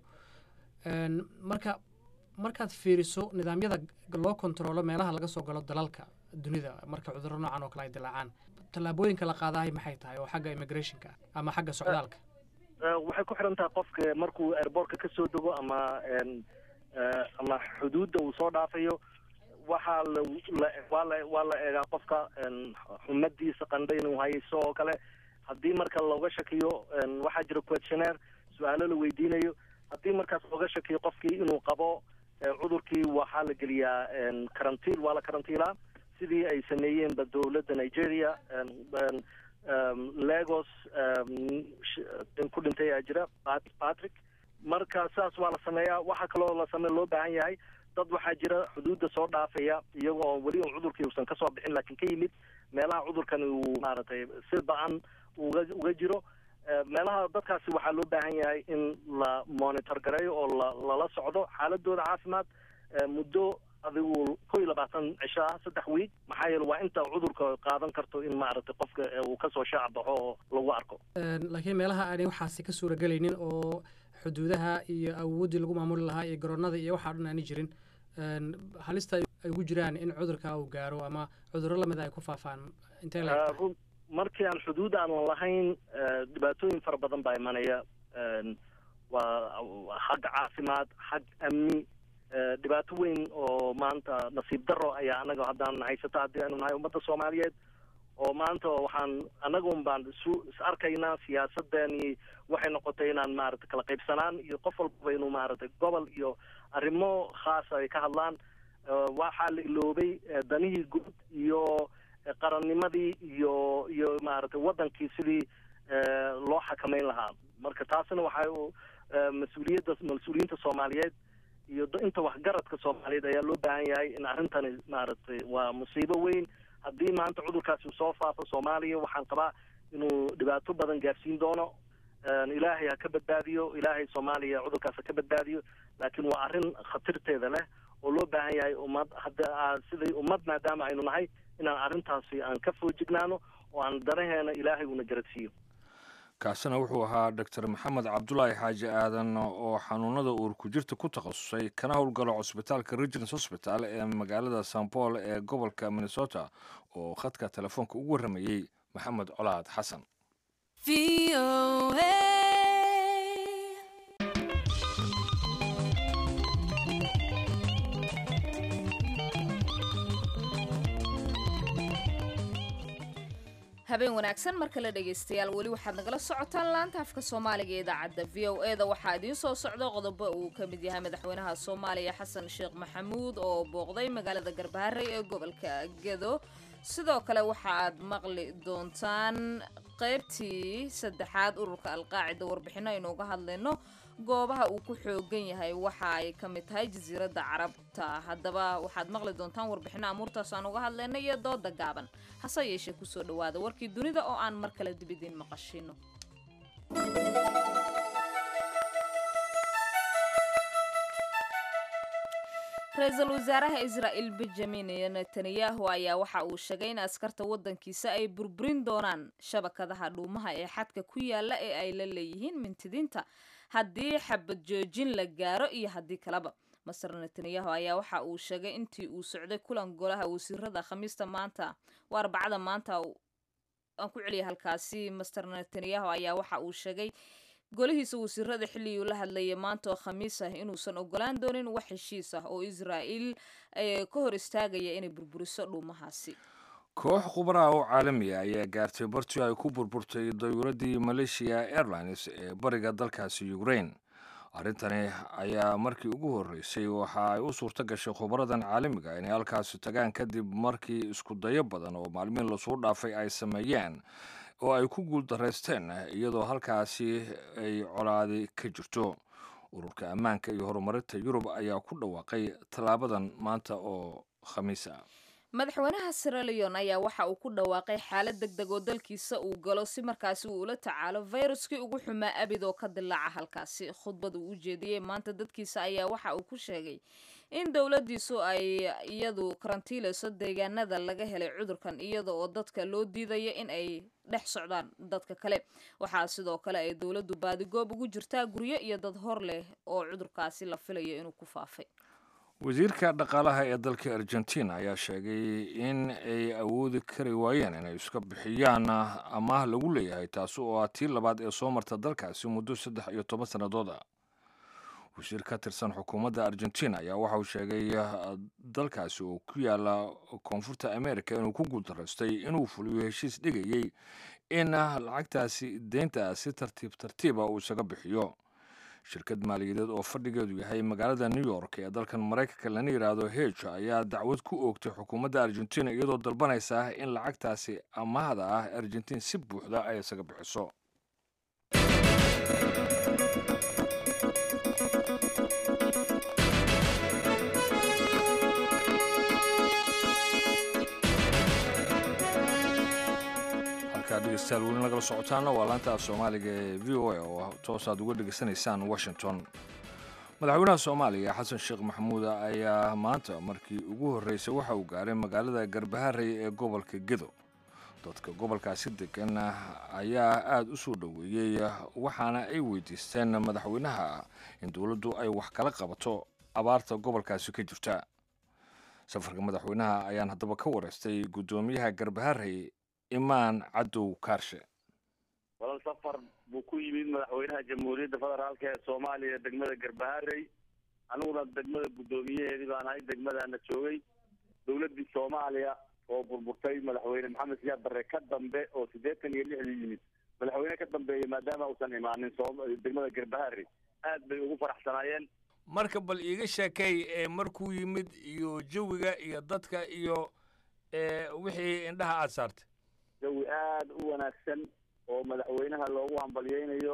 marka markaad fiiriso nidaamyada loo kontaroolo meelaha laga soo galo dalalka dunida marka cudurro noocan oo kale ay dilaacaan tallaabooyinka la qaadahay maxay tahay oo xagga immigrationka ama xagga socdaalka waxay ku xiran tahay qofka markuu airbortka ka soo dego ama ama xuduudda uu soo dhaafayo waxaa la waa la waa la eegaa qofka xumadiisa qandha inuu hayso oo kale haddii marka looga shakiyo waxaa jira questionnaire su-aalo la weydiinayo haddii markaas looga shakiyo qofkii inuu qabo cudurkii waxaa la geliyaa karantiil waa la karantiilaa sidii ay sameeyeenba dowladda nigeria lagos ku dhintay aa jira patrick marka saas waa la sameeyaa waxaa kaloo la same loo baahan yahay dad waxaa jira xuduudda soo dhaafaya iyagoo weli un cudurkii uusan kasoo bixin laakiin ka yimid meelaha cudurkani uu maaragtay si ba-an uga uga jiro meelaha dadkaasi waxaa loo baahan yahay in la monitor gareeyo oo la lala socdo xaaladooda caafimaad muddo adigu kow iyo labaatan cisho ah saddex wiig maxaa yeele waa inta cudurka qaadan karto in maaragtay qofka uu kasoo shaac baxo oo lagu arko laakiin meelaha aanay waxaasi ka suuragelaynin oo xuduudaha iyo awooddii lagu maamuli lahaa iyo garoonada iyo waxaa dhan aani jirin halista ay ugu jiraan in cudurka uu gaaro ama cudurro lamida ay ku faafaan intee markii aan xuduud aanan lahayn dhibaatooyin fara badan baa imanaya waa xagga caafimaad xag amni dhibaato weyn oo maanta nasiib daro ayaa anaga haddaan haysata haddii aanu nahay ummadda soomaaliyeed oo maanta waxaan anaga un baan isu is arkaynaa siyaasadani waxay noqotay inaan maaragtay kala qaybsanaan iyo qof walbaba inuu maaragtay gobol iyo arrimo khaasa ay ka hadlaan waxaa la iloobay danihii guud iyo qarannimadii iyo iyo maaragtay waddankii sidii loo xakamayn lahaa marka taasina waxay mas-uuliyadda mas-uuliyiinta soomaaliyeed iyo inta waxgaradka soomaaliyeed ayaa loo baahan yahay in arrintani maaragtay waa musiibo weyn haddii maanta cudurkaasi uu soo faafo soomaaliya waxaan qabaa inuu dhibaato badan gaarsiin doono ilaahay ha ka badbaadiyo ilaahay soomaaliya cudurkaas ha ka badbaadiyo laakiin waa arrin khatarteeda leh oo loo baahan yahay ummad hadda siday ummad maadaama aynu nahay inaan arrintaasi aan ka foojignaano oo aan danaheena ilaahay uuna garadsiiyo kaasina wuxuu ahaa doctor maxamed cabdulaahi xaaji aadan oo xanuunada uur ku jirta ku takhasusay kana howlgalo cusbitaalka regins hosbital ee magaalada san paul ee gobolka minnesota oo khadka telefoonka ugu warramayey maxamed colaad xasan habeen wanaagsan mar kale dhegaystayaal weli waxaad nagala socotaan laanta afka soomaaliga ee idaacadda v o e da waxaa idiin soo socda qodobo uu ka mid yahay madaxweynaha soomaaliya xasan sheekh maxamuud oo booqday magaalada garbaharey ee gobolka gedo sidoo kale waxa aad maqli doontaan qaybtii saddexaad ururka alqaacida warbixino aynu uga hadlayno goobaha uu ku xoogan yahay waxa ay ka mid tahay jasiiradda carabta haddaba waxaad maqli doontaan warbixino amuurtaas aan uga hadlayno iyo dooda gaaban hase yeeshee kusoo dhawaada warkii dunida oo aan mar kale dib idiin maqashino ra-iisul wasaaraha israa'il benjamin netanyahu ayaa waxa uu sheegay in askarta waddankiisa ay burburin doonaan shabakadaha dhuumaha ee xadka ku yaala ee ay la leeyihiin mintidiinta haddii xabad joojin la gaaro iyo haddii kaleba master netanyahu ayaa waxa uu sheegay intii uu socday kulan golaha wasiirada khamiista maanta waa arbacada maanta aan ku celiyay halkaasi master netanyahu ayaa waxa uu sheegay golihiisa wasiirada xilligii la hadlayay maanta oo khamiis ah inuusan ogolaan doonin wax heshiis ah oo israa'iil ka hor istaagaya inay burburiso dhuumahaasi koox khubaraha oo caalamiya ayaa gaartay bartii ay ku burburtay dayuuradii malaysia airlines ee bariga dalkaasi ukraine arrintani ayaa markii ugu horreysay waxa ay u suurto gashay khubaradan caalamiga inay halkaasi tagaan kadib markii isku dayo badan oo maalmiin lasoo dhaafay ay sameeyeen oo ay ku guuldaraysteen iyadoo halkaasi ay colaadi ka jirto ururka ammaanka iyo horumarinta yurub ayaa ku dhawaaqay tallaabadan maanta oo khamiis ah madaxweynaha siraleon ayaa waxa uu ku dhawaaqay xaalad deg deg oo dalkiisa uu galo si markaasi uu ula tacaalo fayruskii ugu xumaa abid oo ka dilaaca halkaasi khudbad uu u jeediyey maanta dadkiisa ayaa waxa uu ku sheegay in dowladdiisu ay iyadu karantiilayso deegaanada laga helay cudurkan iyada oo dadka loo diidayo in ay dhex socdaan dadka kale waxaa sidoo kale ay dowladdu baadigoob ugu jirtaa guryo iyo dad hor leh oo cudurkaasi la filayo inuu ku faafay wasiirka dhaqaalaha ee dalka argentina ayaa sheegay in ay awoodi kari waayeen inay iska bixiyaan amaah lagu leeyahay taasi oo ah tii labaad ee soo marta dalkaasi muddo saddex iyo toban sannadood ah wasiir ka tirsan xukuumadda argentina ayaa waxa uu sheegay dalkaasi oo ku yaala koonfurta america inuu ku guuldaraystay inuu fuliyo heshiis dhigayey in lacagtaasi deynta si tartiib tartiiba uu isaga bixiyo shirkad maaliyadeed oo fadhigeedu yahay magaalada new york ee dalkan maraykanka lana yidhaahdo heg ayaa dacwad ku oogtay xukuumadda argentina iyadoo dalbanaysa in lacagtaasi amaahda ah argentiin si buuxda ay isaga bixiso halkaa dhegeystayaal weli nagala socotaana waa laanta af soomaaliga ee v o a oo toosaad uga dhegeysanaysaan washington madaxweynaha soomaaliya xasan sheekh maxamuud ayaa maanta markii ugu horreysay waxa uu gaaray magaalada garbaharey ee gobolka gedo dadka gobolkaasi degan ayaa aada u soo dhoweeyey waxaana ay weydiisteen madaxweynaha in dowladdu ay wax kala qabato abaarta gobolkaasi ka jirta safarka madaxweynaha ayaan haddaba ka wareystay guddoomiyaha garbaharey imaan cadow kaarshe walal safar buu ku yimid madaxweynaha jamhuuriyadda federaalk ee soomaaliya degmada garbaharey aniguna degmada guddoomiyaheedii baan ahay degmadaana joogay dowladdii soomaaliya oo burburtay madaxweyne maxamed siyaad barre ka dambe oo siddeetan iyo lixdii yimid madaxweyne ka dambeeyey maadaama uusan imaanin degmada garbaharey aad bay ugu faraxsanaayeen marka bal iiga sheekay ee markuu yimid iyo jawiga iyo dadka iyo wixii indhaha aada saartay jawi aada u wanaagsan oo madaxweynaha loogu hambalyeynayo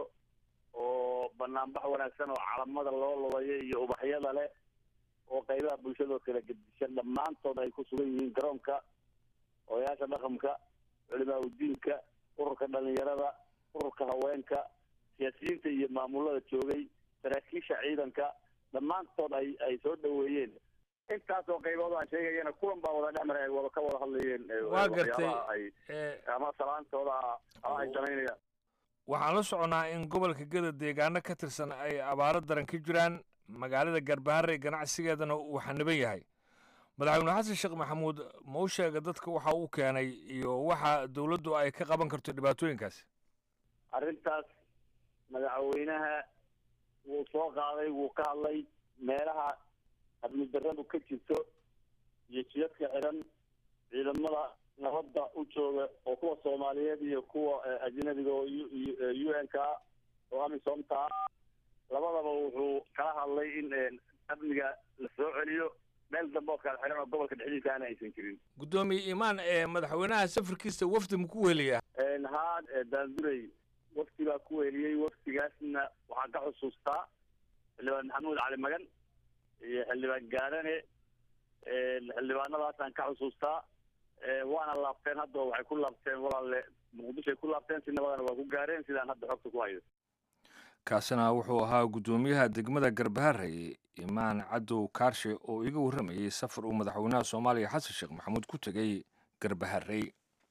oo banaanbax wanaagsan oo calamada loo lubayo iyo ubaxyada leh oo qaybaha bulshadoo kala gedishan dhammaantood ay ku sugan yihiin garoonka odayaasha dhaqanka culimaa udiinka ururka dhalinyarada ururka haweenka siyaasiyiinta iyo maamulada joogay saraakiisha ciidanka dhammaantood ay ay soo dhoweeyeen intaasoo qaybood aan sheegayana kulan baa wada dhex maray ay wada ka wada hadlayeen waa gartay ay ama salaantooda ama ay samaynayaan waxaan la soconaa in gobolka geda deegaano ka tirsan ay abaaro daran ka jiraan magaalada garbaharey ganacsigeedana uu xaniban yahay madaxweyne xasan sheekh maxamuud ma u sheega dadka waxa uu keenay iyo waxa dowladdu ay ka qaban karto dhibaatooyinkaasi arrintaas madaxweynaha wuu soo qaaday wuu ka hadlay meelaha amni daradu ka jirto iyo jidadka xiran ciidamada nabadda u jooga oo kuwa soomaaliyeed iyo kuwa ajnabiga oo u n ka oo amisomta labadaba wuxuu kala hadlay in amniga la soo celiyo meel dambe oo kala xiran oo gobolka dhexdiisaana aysan jirin guddoomiye imaan ee madaxweynaha safarkiisa wafdi ma ku weliyaa haa daandurey wafdi baa ku weliyey wafdigaasna waxaan ka xusuustaa xildhibaan maxamuud cali magan iyo xildhibaan gaarane xildhibaanadaasaan ka xusuustaa waana laabteen hadda waxay ku laabteen walaalle muqdishoay ku laabteen si nabadana waa ku gaareen sidaan hadda xogta ku hayo kaasina wuxuu ahaa guddoomiyaha degmada garbaharey imaan cadow kaarshe oo iga warramayey safar uu madaxweynaha soomaaliya xasan sheekh maxamuud ku tegey garbaharey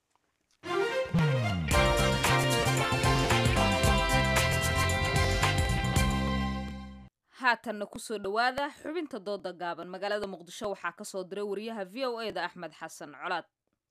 haatanna kusoo dhowaada xubinta dooda gaaban magaalada muqdisho waxaa ka soo diray wariyaha v o e da axmed xasan colaad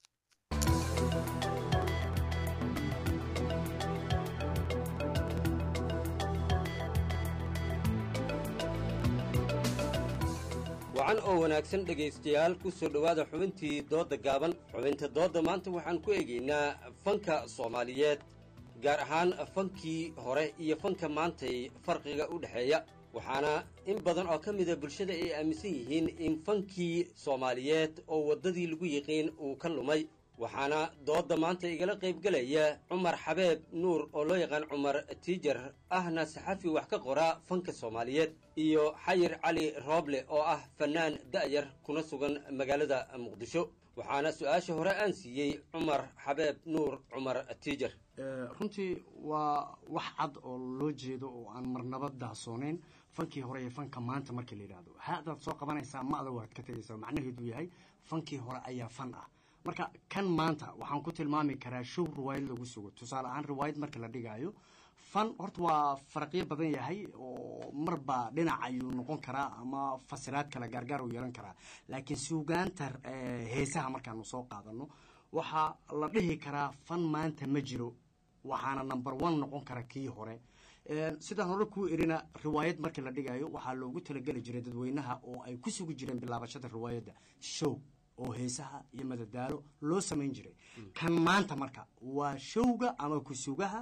wacan oo wanaagsan dhegaystayaal ku soo dhowaada xubintii doodda gaaban xubinta doodda maanta waxaan ku eegaynaa fanka soomaaliyeed gaar ahaan fankii hore iyo fanka maantay farqiga u dhexeeya waxaana in badan oo ka mida bulshada ay aaminsan yihiin in fankii soomaaliyeed oo waddadii lagu yiqiin uu ka lumay waxaana doodda maanta igala qaybgelaya cumar xabeeb nuur oo loo yaqaan cumar tiijar ahna saxafi wax ka qora fanka soomaaliyeed iyo xayir cali rooble oo ah fannaan da'yar kuna sugan magaalada muqdisho waxaana su-aasha hore aan siiyey cumar xabeeb nuur cumar tiijar runtii waa wax cad oo loo jeedo oo aan marnaba daahsoonayn fankii hore iyo fanka maanta markii la yidhaahdo haadaad soo qabanaysaa ma adag waad ka tegaysaa macnaheedu yahay fankii hore ayaa fan ah marka kan maanta waxaan ku tilmaami karaa show riwaayad lagu sugo tusaale ahaan riwaayad marka la dhigaayo fan horta waa faraqyo badan yahay oo marba dhinac ayuu noqon karaa ama fasiraad kale gaargaar uu yeelan karaa laakiin suugaanta heesaha markaanu soo qaadano waxaa la dhihi karaa fan maanta ma jiro waxaana number one noqon kara kii hore sidaan hore kuu erina riwaayad markii la dhigayo waxaa loogu talageli jiray dadweynaha oo ay ku sugi jireen bilaabashada riwaayadda show oo heesaha iyo madadaalo loo samayn jiray kan maanta marka waa showga ama kusugaha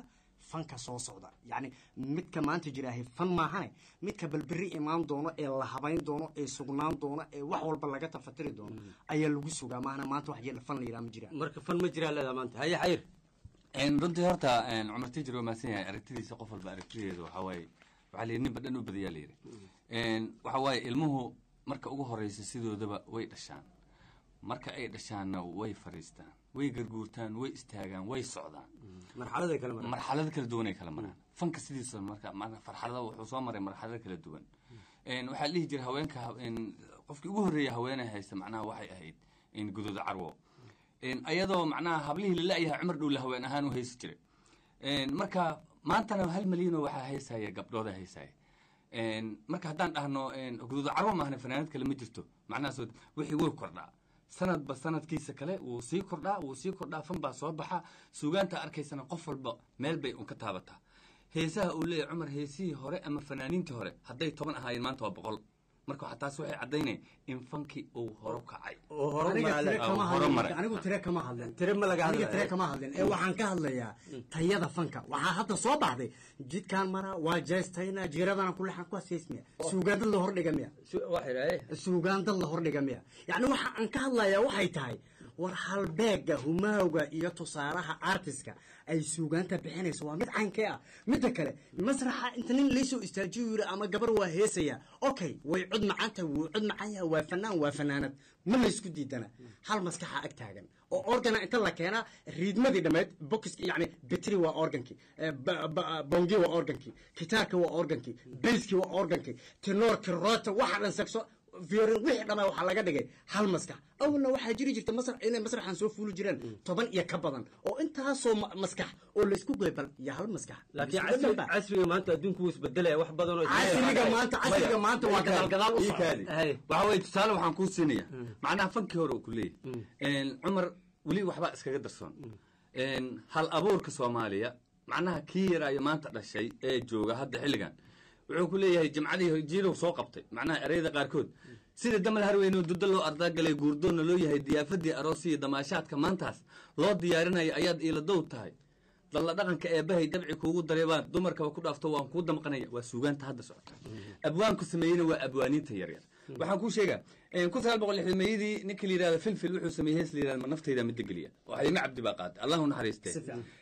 fanka soo socda yacni midka maanta jiraahay fan maahane midka balberi imaan doono ee la habayn doono ee sugnaan doono ee wax walba laga tafatiri doono ayaa lagu sugaa maahana maanta wax jira fan la yidhaha ma jiraan marka fan ma jiraa leedaha maanta haye xayir runtii horta cumar tijir waa mahadsan yahay aragtidiisa qof walba aragtideeda waxaa waaye waxaa la yidhi ninba dhan u badayaa la yidhi waxa waaye ilmuhu marka ugu horeysa sidoodaba way dhashaan marka ay dhashaanna way fariistaan way garguurtaan way istaagaan way socdaan marxaladay kala maraan marxalado kala duwan ay kala maraan fanka sidiisa marka farxalada wuxuu soo maray marxalado kala duwan waxaa la dhihi jira haweenka qofkii ugu horreeya haweeney haysta macnaha waxay ahayd guduuda carwo ayadoo macnaha hablihii la la-yahay cumar dhow la haween ahaan u haysi jiray marka maantana hal malyanoo waxaa haysaya gabdhooda haysaya marka haddaan dhahno guduuda carwo maahna fanaanad kale ma jirto macnahaas wixii way kordhaa sanadba sanadkiisa kale wuu sii kordhaa wuu sii kordhaa fan baa soo baxa suugaanta arkaysana qof walba meel bay un ka taabataa heesaha uu leeyahy cumar heesihii hore ama fanaaniintii hore hadday toban ahaayeen maanta waa boqol marka waxaa taas waxay caddaynaya in fankii uu horo kacay anigu tire kama hadlin tire ma laga aniga tire hadlaya kama hadlin ee waxaan ka hadlayaa tayada fanka waxaa hadda soo baxday jidkaan maraa waa jeestayna jiradana kuleexan ku haseysmiya suugaan dad la hordhiga miya suugaan dad la hordhiga miya yacni waxa aan ka hadlayaa waxay tahay war halbeega humaawga iyo tusaalaha artiska ay suugaanta bixinayso waa mid caynkee ah midda kale masraxa inta nin laysoo istaajiyo yiri ama gabar waa heesaya okay way cod macaanta wuu cod macaan yaha waa fanaan waa fanaanad ma laysku diidana hal maskaxa ag taagan oo organa inta la keenaa riidmadii dhammeyd bokiski yani betri waa organkii bongi waa organkii gitaarka waa organkii bayski waa organkii tenoorki roota waxa dhan sagso viorin wixii dhamaa waxaa laga dhigay hal maskax awalna waxaa jiri jirta masrax inay masraxan soo fuuli jireen toban iyo ka badan oo intaasoo ma- maskax oo laysku goybal iyo hal maskax laakiin Isku casri- dhanba. casriga maanta adduunku wuu isbedelaya wax badan oo casriga maanta casriga maanta waa gadaal gadaal u socda Hay. waxa weye tusaale waxaan kuu siinaya macnaha fankii hore uu ku leeyahy cumar weli waxbaa iskaga darsoon hal abuurka soomaaliya macnaha kii yaraayo maanta dhashay ee jooga hadda xilligan wuxuu ku leeyahay jimcadii jiilow soo qabtay macnaha ereyada qaarkood sida damal harweyne dudo loo ardaagalay guurdoonna loo yahay diyaafadii aroosiyo damaashaadka maantaas loo diyaarinayo ayaad iiladow tahay dalla dhaqanka eebbahay dabci kuugu dareebaan dumarkaba ku dhaafto waan kuu damqanaya waa suugaanta hadda socota abwaanku sameeyeyna waa abwaaniinta yaryar waxaan kuu sheegaa kun sagaal boqol lixdan meeyadii ninka la yidhahda filfil wuxuu sameeyey hees la yidhahda ma naftayda midda geliya oo xaliime cabdi baa qaatay allahu naxariistee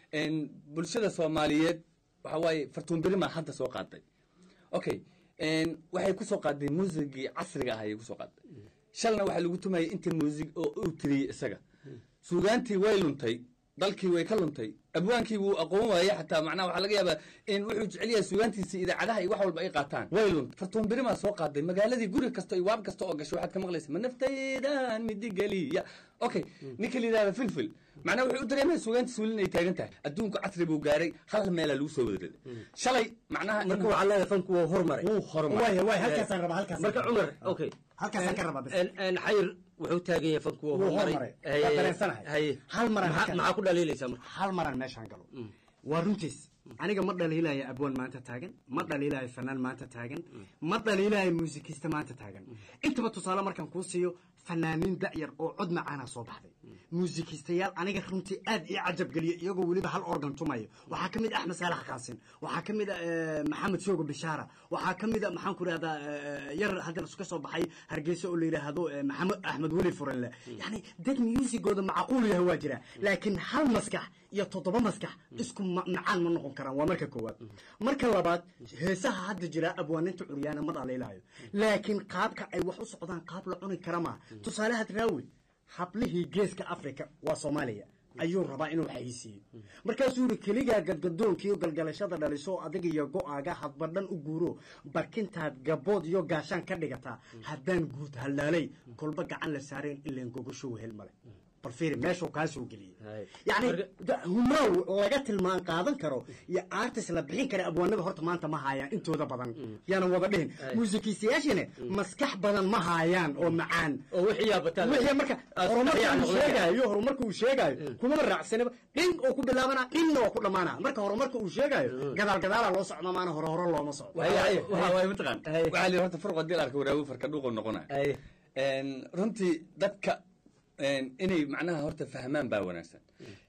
bulshada soomaaliyeed waxa waaye fartuun berimaa hadda soo qaaday okay waxay kusoo qaaday muusigii casriga ah ayay kusoo qaaday shalna waxaa lagu tumayay inta muusig oo uu tiriyey isaga suugaantii way luntay dalkii way ka luntay abwaankii wuu aqoon waayey xataa macnaha waxaa laga yaabaa in wuxuu jecel yahay suugaantiisa idaacadaha iyo wax walba ay qaataan way luntay fartuun berimaa soo qaaday magaaladii guri kasta iyo waab kasta oo gasho waxaad ka maqlaysa ma naftaydan midigeliya okay ninka la yidhahda filfil macnaha wuxuu u dareemaya suugaantiisa weli inay taagan tahay adduunku casri buu gaaray hal meelaa lagu soo wadareeday shalay macnaha in- marka waxaa leedahay fanku wuu horumaray wuu horumaray waaya waaya halkaasaan rabaa halkaas marka cumar okay halkaasaan ka rabaa bas En- en xayir wuxuu taagan yahay fanku wuu Wuu horumaray horumaray. Haye- Waa dareensanahay. haye. Hal maran Maxaa- halkan. maxaa ku dhaliilaysaa marka hal maran meeshaan galo waa runtiis aniga ma dhaliilaya abwaan maanta taagan ma dhaliilaya fanaan maanta taagan ma dhaliilaya muusikista maanta taagan intaba tusaale markaan kuu siiyo fanaaniin da'yar oo cod macaana soo baxday muusikistayaal aniga runtii aad ii cajab geliya iyagoo weliba hal organ tumayo waxaa ka mid ah axmed saalax qaasin waxaa ka mid ah eh, maxamed soogo bishaara waxaa ka mid ah maxaan ku rahdaa yar haddan ka soo baxay hargeysa oo la yidhaahdo eh, maxamed axmed weli furanle yani dad muusigooda macquul yahay waa jira laakiin hal maskax iyo toddoba maskax isku ma- macaan ma noqon karaan waa marka koowaad marka labaad heesaha hadda jira abwaaninta curyaana ma dhaliilayo laakiin qaabka ay wax u socdaan qaab la cuni kara maaha tusaale hadraawi hablihii geeska africa waa soomaaliya ayuu rabaa inuu xayisiiyo markaasuu yidhi keligaa gadgadoonkiiyo galgalashada dhaliso adiga iyo go-aaga hadba dhan u guuro barkintaad gabood iyo gaashaan ka dhigataa haddaan guud hallaalay kolba gacan la saareen ileen gogosho wehel male bal fiiri meeshuu kaa soo geliyey yacni da- humaaw laga tilmaan qaadan karo iyo artist la bixin kara abwaanada horta maanta ma haayaan intooda badan yaanan wada dhihin muusikiistayaashina maskax badan ma haayaan oo macaan oo wixii yaa bataan wixii marka horumarka uu sheegaayo horumarka uu sheegaayo kumaba raacsanaba dhin oo ku bilaabana dhinna oo ku dhammaana marka horumarka uu sheegaayo gadaal gadaala loo socdo maana hore hore looma socdo waxa waaye mataqaan waxaa lihi horta farqo dil arka waraagu farka dhuuqu noqonaya runtii dadka inay macnaha horta fahmaan baa wanaagsan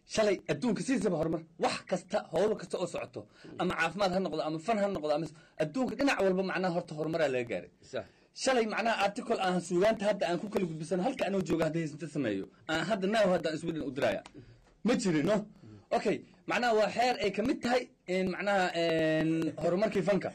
shalay adduunka sidiisaba horumar wax kasta howlo kasta oo socoto ama caafimaad ha noqdo ama fan ha noqdo ama adduunka dhinac walba macnaha horta horumaraa laga gaaray shalay macnaha article aan suugaanta hadda aan ku kala gudbisano halka anoo jooga hadda heysanta sameeyo aan hadda naaw hadda aan sweden u diraya ma jirin no okay macnaha waa xeer ay kamid tahay macnaha horumarkii fanka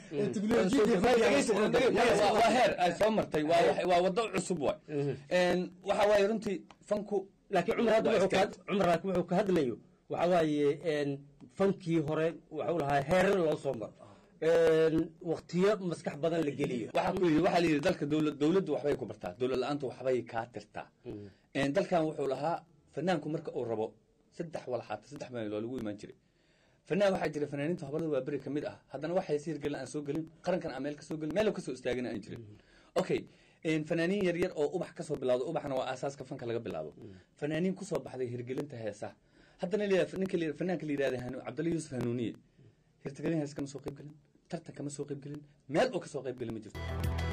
waa heer ay soo martay waa wado cusub waay waxa waaye runtii fanku laakiin cumar hadda wuxuu ka cumar laakiin wuxuu ka hadlayo waxa waaye fankii hore wuxuu lahaa heerar loo soo maro waqtiyo maskax badan la geliyo waxaa ku yidhi waxaa la yidhi dalka dowlad dowladdu waxbay ku bartaa dowlad la-aantu waxbay kaa tirtaa dalkan wuxuu lahaa fanaanku marka uu rabo saddex walxaata saddex meel loo lagu imaan jiray fanaan waxaa jira fanaaniinta habalada waa beri kamid ah haddana waxay si hirgelin aan soo gelin qarankan aan meel kasoo gelin meel kasoo istaagin aan jirin okay fanaaniin yar yar oo ubax kasoo bilawdo ubaxna waa aasaaska fanka laga bilaabo fanaaniin kusoo baxday hirgelinta heesaha haddana ninka fanaanka la yidhahda cabdalla yuusuf hanuuniye hirgelin hees kama soo qayb gelin tartan kama soo qayb gelin meel oo kasoo qayb gelin ma jirto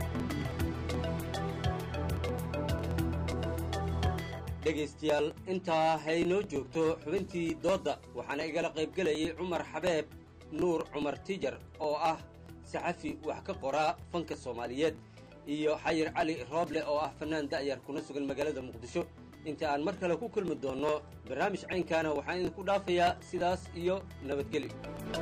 dhegaystayaal intaa haynoo joogto xubintii doodda waxaana igala qaybgelayay cumar xabeeb nuur cumar tijar oo ah saxafi wax ka qoraa fanka soomaaliyeed iyo xayir cali rooble oo ah fannaan da'yar kuna sugan magaalada muqdisho inta aan mar kale ku kulmi doonno barnaamij caynkaana waxaan idinku dhaafayaa sidaas iyo nabadgelyo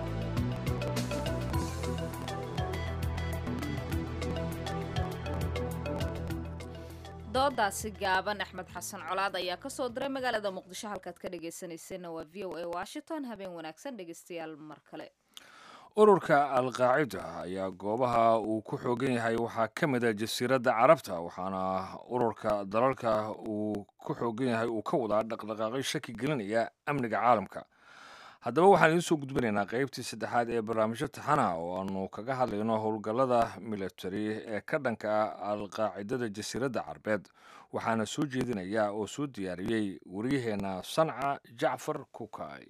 doodaasi gaaban axmed xasan colaad ayaa ka soo diray magaalada muqdisho halkaad ka dhegaysanayseena waa v o a washington habeen wanaagsan dhegaystayaal mar kale ururka alqaacida ayaa goobaha uu ku xoogan yahay waxaa ka mid a jasiiradda carabta waxaana ururka dalalka uu ku xoogan yahay uu ka wadaa dhaqdhaqaaqyo shaki gelinaya amniga caalamka haddaba waxaan idiin soo gudbinaynaa qaybtii saddexaad ee barnaamijyo taxana oo aanu kaga hadlayno howlgallada military ee ka dhanka ah alqaacidada jasiiradda carbeed waxaana soo jeedinaya oo soo diyaariyey waryaheena sanca jacfar kukay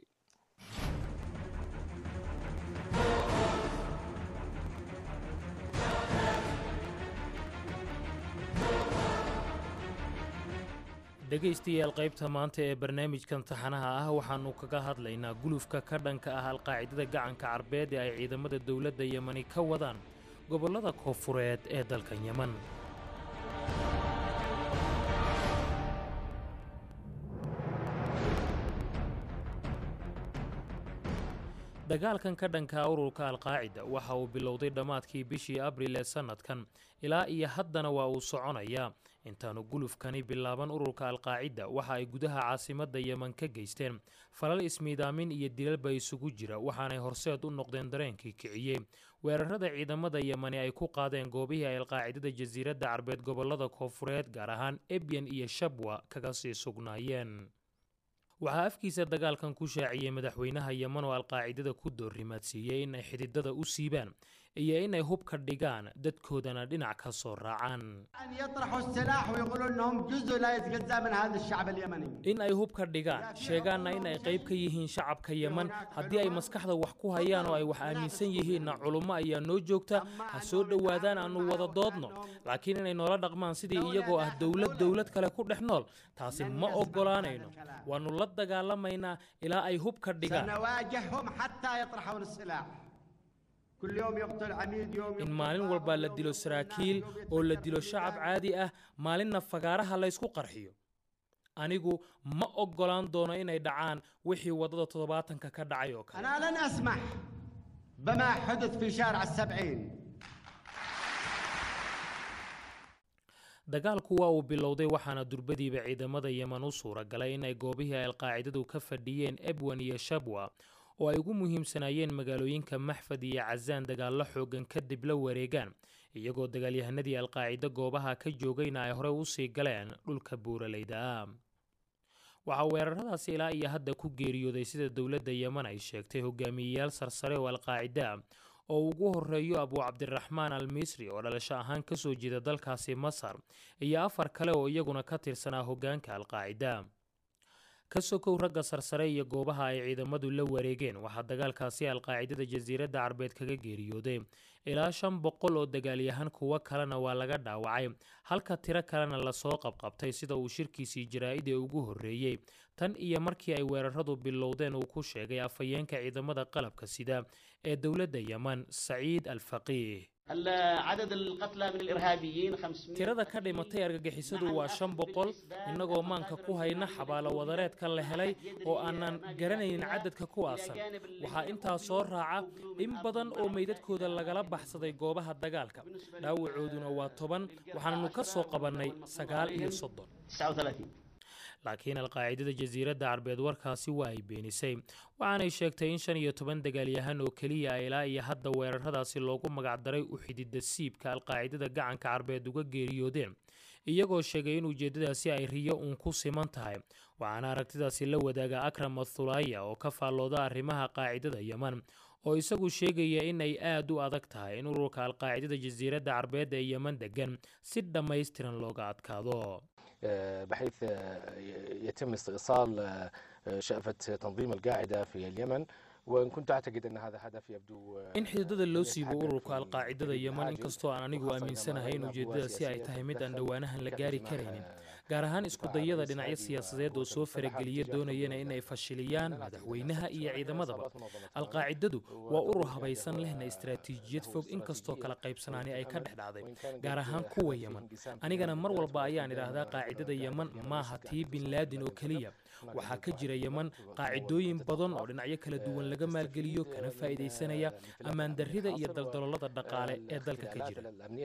dhegaystayaal qaybta maanta ee barnaamijkan taxanaha ah waxaannu kaga hadlaynaa gulufka ka dhanka ah alqaacidada gacanka carbeed ee ay ciidamada dowladda yemani ka wadaan gobollada koonfureed ee dalka yeman dagaalkan ka dhanka ururka alqaacida waxa uu bilowday dhammaadkii bishii abril ee sannadkan ilaa iyo haddana waa uu soconayaa intaanu gulufkani bilaaban ururka alqaacida waxa ay gudaha caasimadda yeman ka geysteen falal ismiidaamin iyo dilalba isugu jira waxaanay horseed u noqdeen dareenkii kiciyey weerarada ciidamada yemani ay ku qaadeen goobihii ay alqaacidada jasiiradda carbeed gobollada koonfureed gaar ahaan ebyan iyo shabwa kaga sii sugnaayeen waxaa afkiisa dagaalkan ku shaaciyey madaxweynaha yeman oo alqaacidada ku doorrimaadsiiyey in ay xididada u siibaan iyo inay hubka dhigaan dadkoodana dhinac ka soo raacaan in ay hubka dhigaan sheegaanna in ay qayb ka yihiin shacabka yeman haddii ay maskaxda wax ku hayaan oo ay wax aaminsan yihiinna culummo ayaa noo joogta ha soo dhowaadaan aannu wada doodno laakiin inay noola dhaqmaan sidii iyagoo ah dowlad dowlad kale ku dhex nool taasi ma oggolaanayno waannu la dagaalamaynaa ilaa ay hubka dhigaan in maalin walbaa la dilo saraakiil oo la dilo shacab caadi ah maalinna fagaaraha laysku qarxiyo anigu ma oggolaan doono inay dhacaan wixii waddada toddobaatanka ka dhacay oo kale dagaalku waa uu bilowday waxaana durbadiiba ciidamada yeman u suura galay in ay goobihii ay alqaacidadu ka fadhiyeen ebwan iyo shabwa oo ay ugu muhiimsanaayeen magaalooyinka maxfad iyo casaan dagaallo xoogan kadib la wareegaan iyagoo dagaalyahanadii alqaacido goobaha ka joogayna ay horey usii galeen dhulka buuralayda ah waxaa weeraradaasi ilaa iyo hadda ku geeriyooday sida dowladda yeman ay sheegtay hogaamiyeyaal sarsare oo alqaacida ah oo ugu horeeyo abu cabdiraxmaan al misri oo dhalasho ahaan kasoo jeeda dalkaasi masar iyo afar kale oo iyaguna ka tirsanaa hoggaanka alqaacida ka sokow ragga sarsare iyo goobaha ay ciidamadu la wareegeen waxaa dagaalkaasi alqaacidada jasiiradda carbeed kaga geeriyooday ilaa shan boqol oo dagaalyahan kuwo kalena waa laga dhaawacay halka tiro kalena lasoo qabqabtay sida uu shirkiisii jaraa-id ee ugu horreeyey tan iyo markii ay weeraradu bilowdeen uu ku sheegay afhayeenka ciidamada qalabka sida ee dowladda yeman saciid al faqiih tirada ka dhimatay argagixisadu waa shan boqol innagoo maanka ku hayna xabaalo wadareedka la helay oo aanan garanaynin cadadka kuwaasan waxaa intaa soo raaca in badan oo meydadkooda lagala baxsaday goobaha dagaalka dhaawacooduna waa toban waxaannu ka soo qabannay sagaal iyo soddon laakiin alqaacidada jasiiradda carbeed warkaasi waa ay beenisay waxaanay sheegtay in shan iyo toban dagaalyahan oo keliya a ilaa iyo hadda weeraradaasi loogu magacdaray u xidida siibka alqaacidada gacanka carbeed uga geeriyoodeen iyagoo sheegay in ujeeddadaasi ay riyo uun ku siman tahay waxaana aragtidaasi la wadaaga akram athulaaya oo ka faallooda arrimaha qaacidada yeman oo isagu sheegaya in ay aad u adag tahay in ururka alqaacidada jasiiradda carbeed ee yeman degan si dhammaystiran looga adkaado بحيث يتم استئصال شأفة تنظيم القاعدة في اليمن وإن كنت أعتقد أن هذا هدف يبدو in xididada loo siibo ururka alqaacidada yeman inkastoo aan anigu aaminsanahay in ujeeddadaasi ay tahay mid aan dhowaanahan la gaari karaynin gaar ahaan iskudayada dhinacyo siyaasadeed oo soo farageliya doonayana in ay fashiliyaan madaxweynaha iyo ciidamadaba alqaacidadu waa urur habaysan lehna istaraatiijiyad fog inkastoo kala qaybsanaani ay ka dhex dhacday gaar ahaan kuwa yeman anigana mar walba ayaan idhaahdaa qaacidada yeman maaha tii bin laadin oo keliya waxaa ka jira yeman qaacidooyin badan oo dhinacyo kala duwan laga maalgeliyo kana faa'iidaysanaya ammaan darrida iyo daldaloolada dhaqaale ee dalka ka jira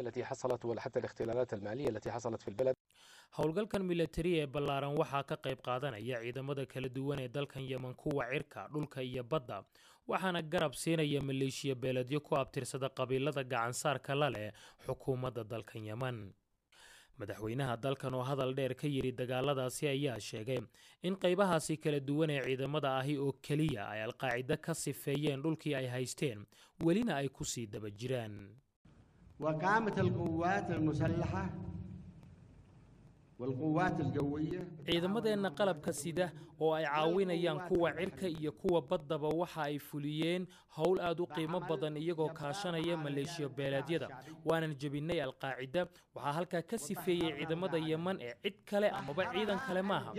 howlgalkan milatari ee ballaaran waxaa ka qayb qaadanaya ciidamada kala duwan ee dalkan yeman kuwa cirka dhulka iyo badda waxaana garab siinaya maleeshiya beeledyo ku abtirsada qabiilada gacansaarka la leh xukuumadda dalkan yeman madaxweynaha dalkan oo hadal dheer ka yidhi dagaaladaasi ayaa sheegay in qaybahaasi kala duwan ee ciidamada ahi oo keliya ay alqaacido ka sifeeyeen dhulkii ay haysteen welina ay ku sii daba jiraan ciidamadeenna qalabka sida oo ay caawinayaan kuwa cirka iyo kuwa baddaba waxa ay fuliyeen howl aad u qiimo badan iyagoo kaashanaya maleeshiya beeleedyada waanan jebinay alqaacida waxaa halkaa ka sifeeyey ciidamada yeman ee cid kale amaba ciidan kale maaha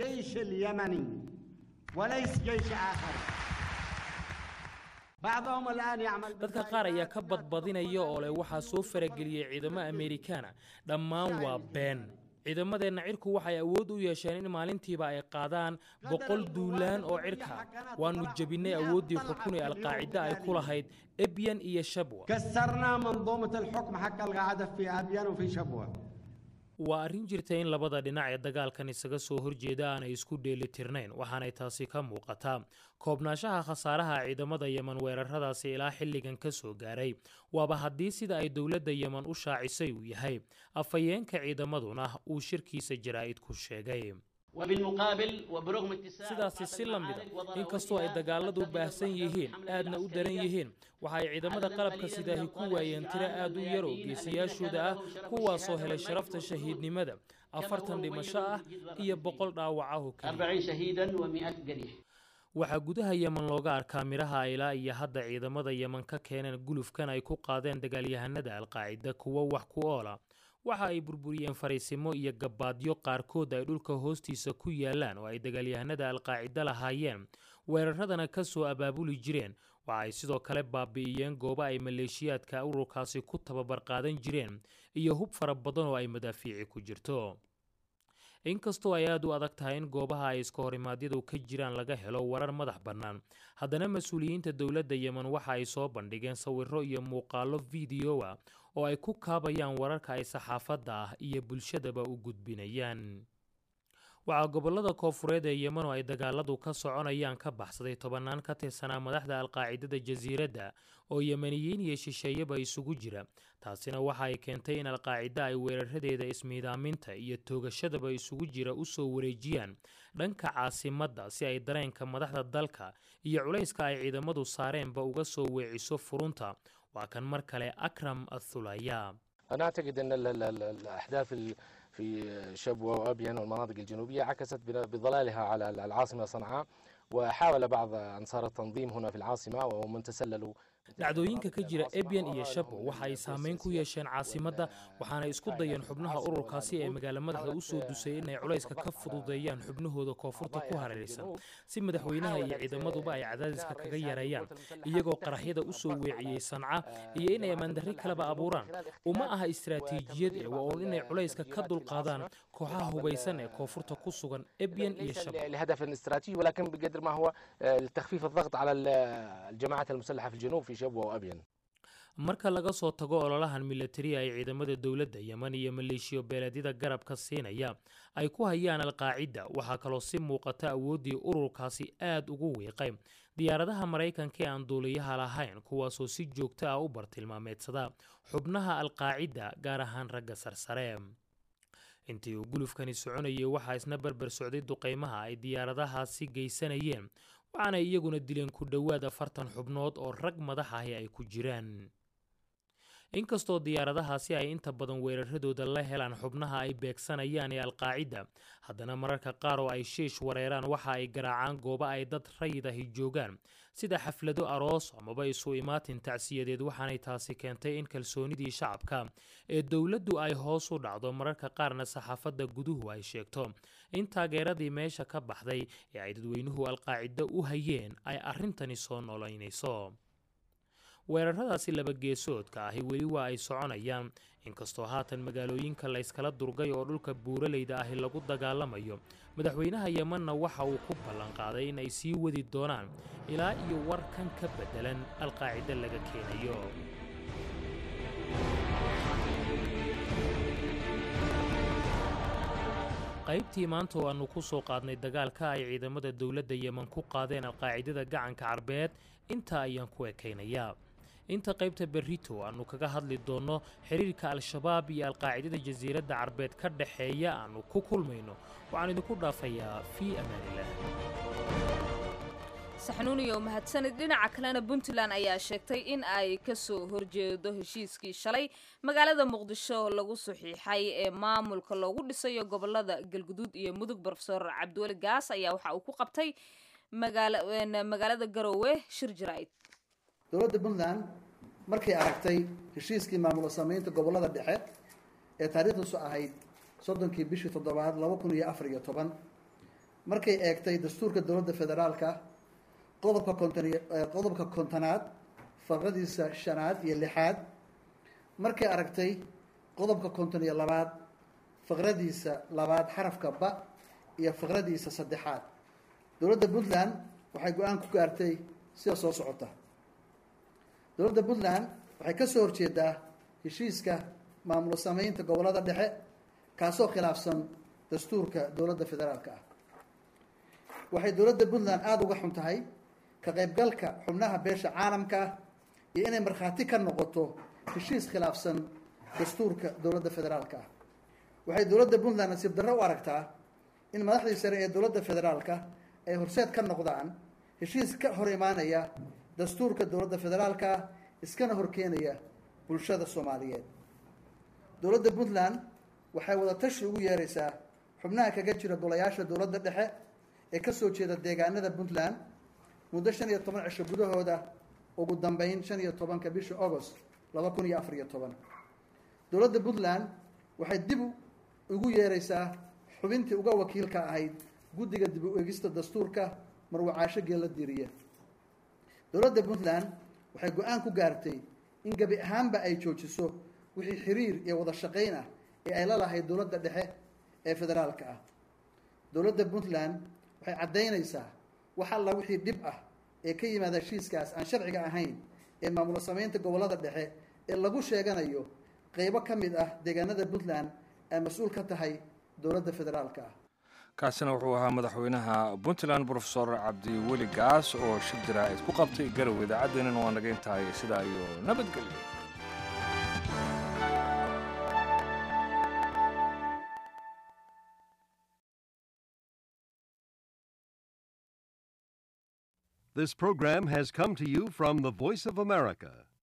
dadka qaar ayaa ka badbadinaya oo leh waxaa soo farageliyey ciidamo amerikaana dhammaan waa been ciidamadeenna cirku waxay awood u yeesheen in maalintiiba ay qaadaan boqol duulaan oo cirka ah waannu jebinay awooddii xukun ee alqaacida ay ku lahayd ebyan iyo shabwa waa arrin jirta in labada dhinac ee dagaalkan isaga soo horjeeda aanay isku dheelitirnayn waxaanay taasi ka muuqataa koobnaanshaha khasaaraha ciidamada yeman weeraradaasi ilaa xilligan ka soo gaaray waaba haddii sida ay dowladda yeman u shaacisay uu yahay afhayeenka ciidamaduna uu shirkiisa jaraa'id ku sheegay sidaasi si la mida inkastoo ay dagaaladu baahsan yihiin aadna u daran yihiin waxa ay ciidamada qalabka sidaahi ku waayeen tiro aad u yar oo geesiyaashooda ah kuwaasoo helay sharafta shahiidnimada afartan dhimasho ah iyo boqol dhaawacaho waxaa gudaha yeman looga arkaa midhaha ilaa iyo hadda ciidamada yeman ka keeneen gulufkan ay ku qaadeen dagaalyahanada alqaacida kuwo wax ku oola waxa ay burburiyeen fariisimo iyo gabaadyo qaarkood ay dhulka hoostiisa ku yaalaan oo ay dagaalyahanada alqaacida lahaayeen weeraradana ka soo abaabuli jireen waxa ay sidoo kale baabi'iyeen goobo ay maleeshiyaadka ururkaasi ku tababar qaadan jireen iyo hub fara badan oo ay madaafiici ku jirto inkastoo ay aad u adag tahay in goobaha ay iska horimaadyadu ka jiraan laga helo warar madax bannaan haddana mas-uuliyiinta dowladda yemen waxa ay soo bandhigeen sawirro iyo muuqaallo fideoa oo ay ku kaabayaan wararka ay saxaafadda ah iyo bulshadaba u gudbinayaan waxaa gobollada koofureed ee yemen oo ay dagaaladu ka soconayaan ka baxsaday tobannaan ka tirsanaa madaxda alqaacidada jasiiradda oo yemeniyiin iyo shisheeyaba isugu jira taasina waxa ay keentay in alqaacida ay weeraradeeda ismiidaaminta iyo toogashadaba isugu jira u soo wareejiyaan dhanka caasimadda si ay dareenka madaxda dalka iyo culayska ay ciidamadu saareenba uga soo weeciso furunta waa kan mar kale akram athulaya أنا أعتقد أن ال- ال- ال- الأحداث ال- في شبوة وأبين والمناطق الجنوبية عكست بن- بظلالها على العاصمة صنعاء وحاول بعض أنصار التنظيم هنا في العاصمة ومن تسللوا dhacdooyinka ka jira ebyan iyo shabo waxa ay saameyn ku yeesheen caasimadda waxaana isku dayeen xubnaha ururkaasi ee magaalo madaxda u soo dusay inay culayska ka fududeeyaan xubnahooda koonfurta ku hareeraysan si madaxweynaha iyo ciidamaduba ay cadaadiska kaga yareeyaan iyagoo qaraxyada u soo weeciyey sanca iyo inay ammaandarri kaleba abuuraan uma aha istaraatiijiyad ee waa uun inay culayska ka dulqaadaan kooxaha hubaysan ee koonfurta ku sugan ebyan iyo shabo لهدف استراتيجي ولكن بقدر ما هو آه، لتخفيف الضغط على ال- الجماعات المسلحة في الجنوب في شبوة وأبين marka laga soo tago ololahan milatari ay ciidamada dowladda yeman iyo maleeshiyo beeleedyada garabka siinaya ay ku hayaan alqaacida waxaa kaloo si muuqata awooddii ururkaasi aad ugu wiiqay diyaaradaha maraykanka ee aan duuliyaha lahayn kuwaasoo si joogto ah u bartilmaameedsada xubnaha alqaacida gaar ahaan ragga sarsare intii uu gulufkani soconayay waxaa isna berber socday duqaymaha ay diyaaradahaasi geysanayeen waxaana iyaguna dileen ku dhowaad afartan xubnood oo rag madax ahi ay ku jiraan inkastoo diyaaradahaasi ay inta badan weeraradooda la helaan xubnaha ay beegsanayaan ee alqaacida haddana mararka qaar oo ay shiish wareeraan waxa ay garaacaan goobo ay dad rayid ahi joogaan sida xaflado aroos amaba isu imaatin tacsiyadeed waxaanay taasi keentay in kalsoonidii shacabka ee dowladdu ay hoos u dhacdo mararka qaarna saxaafadda guduhu ay sheegto in taageeradii meesha ka baxday ee ay dadweynuhu alqaacido u hayeen ay arrintani soo noolaynayso weeraradaasi laba geesoodka ahi weli waa ay soconayaan inkastoo haatan magaalooyinka layskala durgay oo dhulka buuraleyda ahi lagu dagaalamayo madaxweynaha yemanna waxa uu ku ballanqaaday in ay sii wadi doonaan ilaa iyo warkan ka beddelan alqaacida laga keenayo qaybtii maanta oo aannu ku soo qaadnay dagaalka ay ciidamada dowladda yeman ku qaadeen alqaacidada gacanka carbeed intaa ayaan ku ekaynayaa inta qaybta berrito aannu kaga hadli doonno xiriirka al-shabaab iyo alqaacidada jasiiradda carbeed ka dhexeeya aannu ku kulmayno waxaan idinku dhaafayaa fii amaanilah saxnuuniyo mahadsanid dhinaca kalena puntland ayaa sheegtay in ay ka soo horjeedo heshiiskii shalay magaalada muqdisho lagu saxiixay ee maamulka loogu dhisayo gobolada galguduud iyo mudug brofesor cabdiweli gaas ayaa waxa uu ku qabtay magaalada garowe shir jaraa'id dowladda puntland markay aragtay heshiiskii maamulo samaynta gobolada dhexe ee taariikhdiisu ahayd soddonkii bishii toddobaad laba kun iyo afar iyo toban markay eegtay dastuurka dowladda federaalka qodobka konton qodobka kontonaad faqradiisa shanaad iyo lixaad markay aragtay qodobka konton iyo labaad faqradiisa labaad xarafka ba iyo faqradiisa saddexaad dowladda puntland waxay go-aan ku gaartay sida soo socota dowladda puntland waxay ka soo horjeedaa heshiiska maamulo samaynta gobolada dhexe kaasoo khilaafsan dastuurka dowladda federaalka ah waxay dowladda puntland aada uga xun tahay ka qaybgalka xubnaha beesha caalamka ah iyo inay markhaati ka noqoto heshiis khilaafsan dastuurka dowladda federaalka ah waxay dowladda puntland nasiib darro u aragtaa in madaxdii sare ee dowladda federaalka ay horseed ka noqdaan heshiis ka hor imaanaya dastuurka dowladda federaalka ah iskana horkeenaya bulshada soomaaliyeed dowladda puntland waxay wada tashi ugu yeeraysaa xubnaha kaga jira golayaasha dowladda dhexe ee ka soo jeeda deegaanada puntland muddo shan iyo toban cisho gudahooda ugu dambeyn shan iyo tobanka bisha agost laba kun iyo afar iyo toban dowladda puntland waxay dib ugu yeeraysaa xubintii uga wakiilka ahayd guddiga dib u eegista dastuurka marwacaasho geella diiriye dowladda puntland waxay go-aan ku gaartay in gebi ahaanba ay joojiso wixii xiriir iyo wada shaqayn ah ee ay la lahayd dowladda dhexe ee federaalka ah dowladda puntland waxay caddaynaysaa wax alla wixii dhib ah ee ka yimaada heshiiskaas aan sharciga ahayn ee maamulo samaynta gobollada dhexe ee lagu sheeganayo qeybo ka mid ah deegaanada puntland ay mas-uul ka tahay dowladda federaalka ah kaasina wuxuu ahaa madaxweynaha puntland brofesor cabdiweli gaas oo shir jaraa'id ku qabtay garow idaacaddeenana waa naga intahay sidaa iyo nabadgelyo This program has come to you from the Voice of America,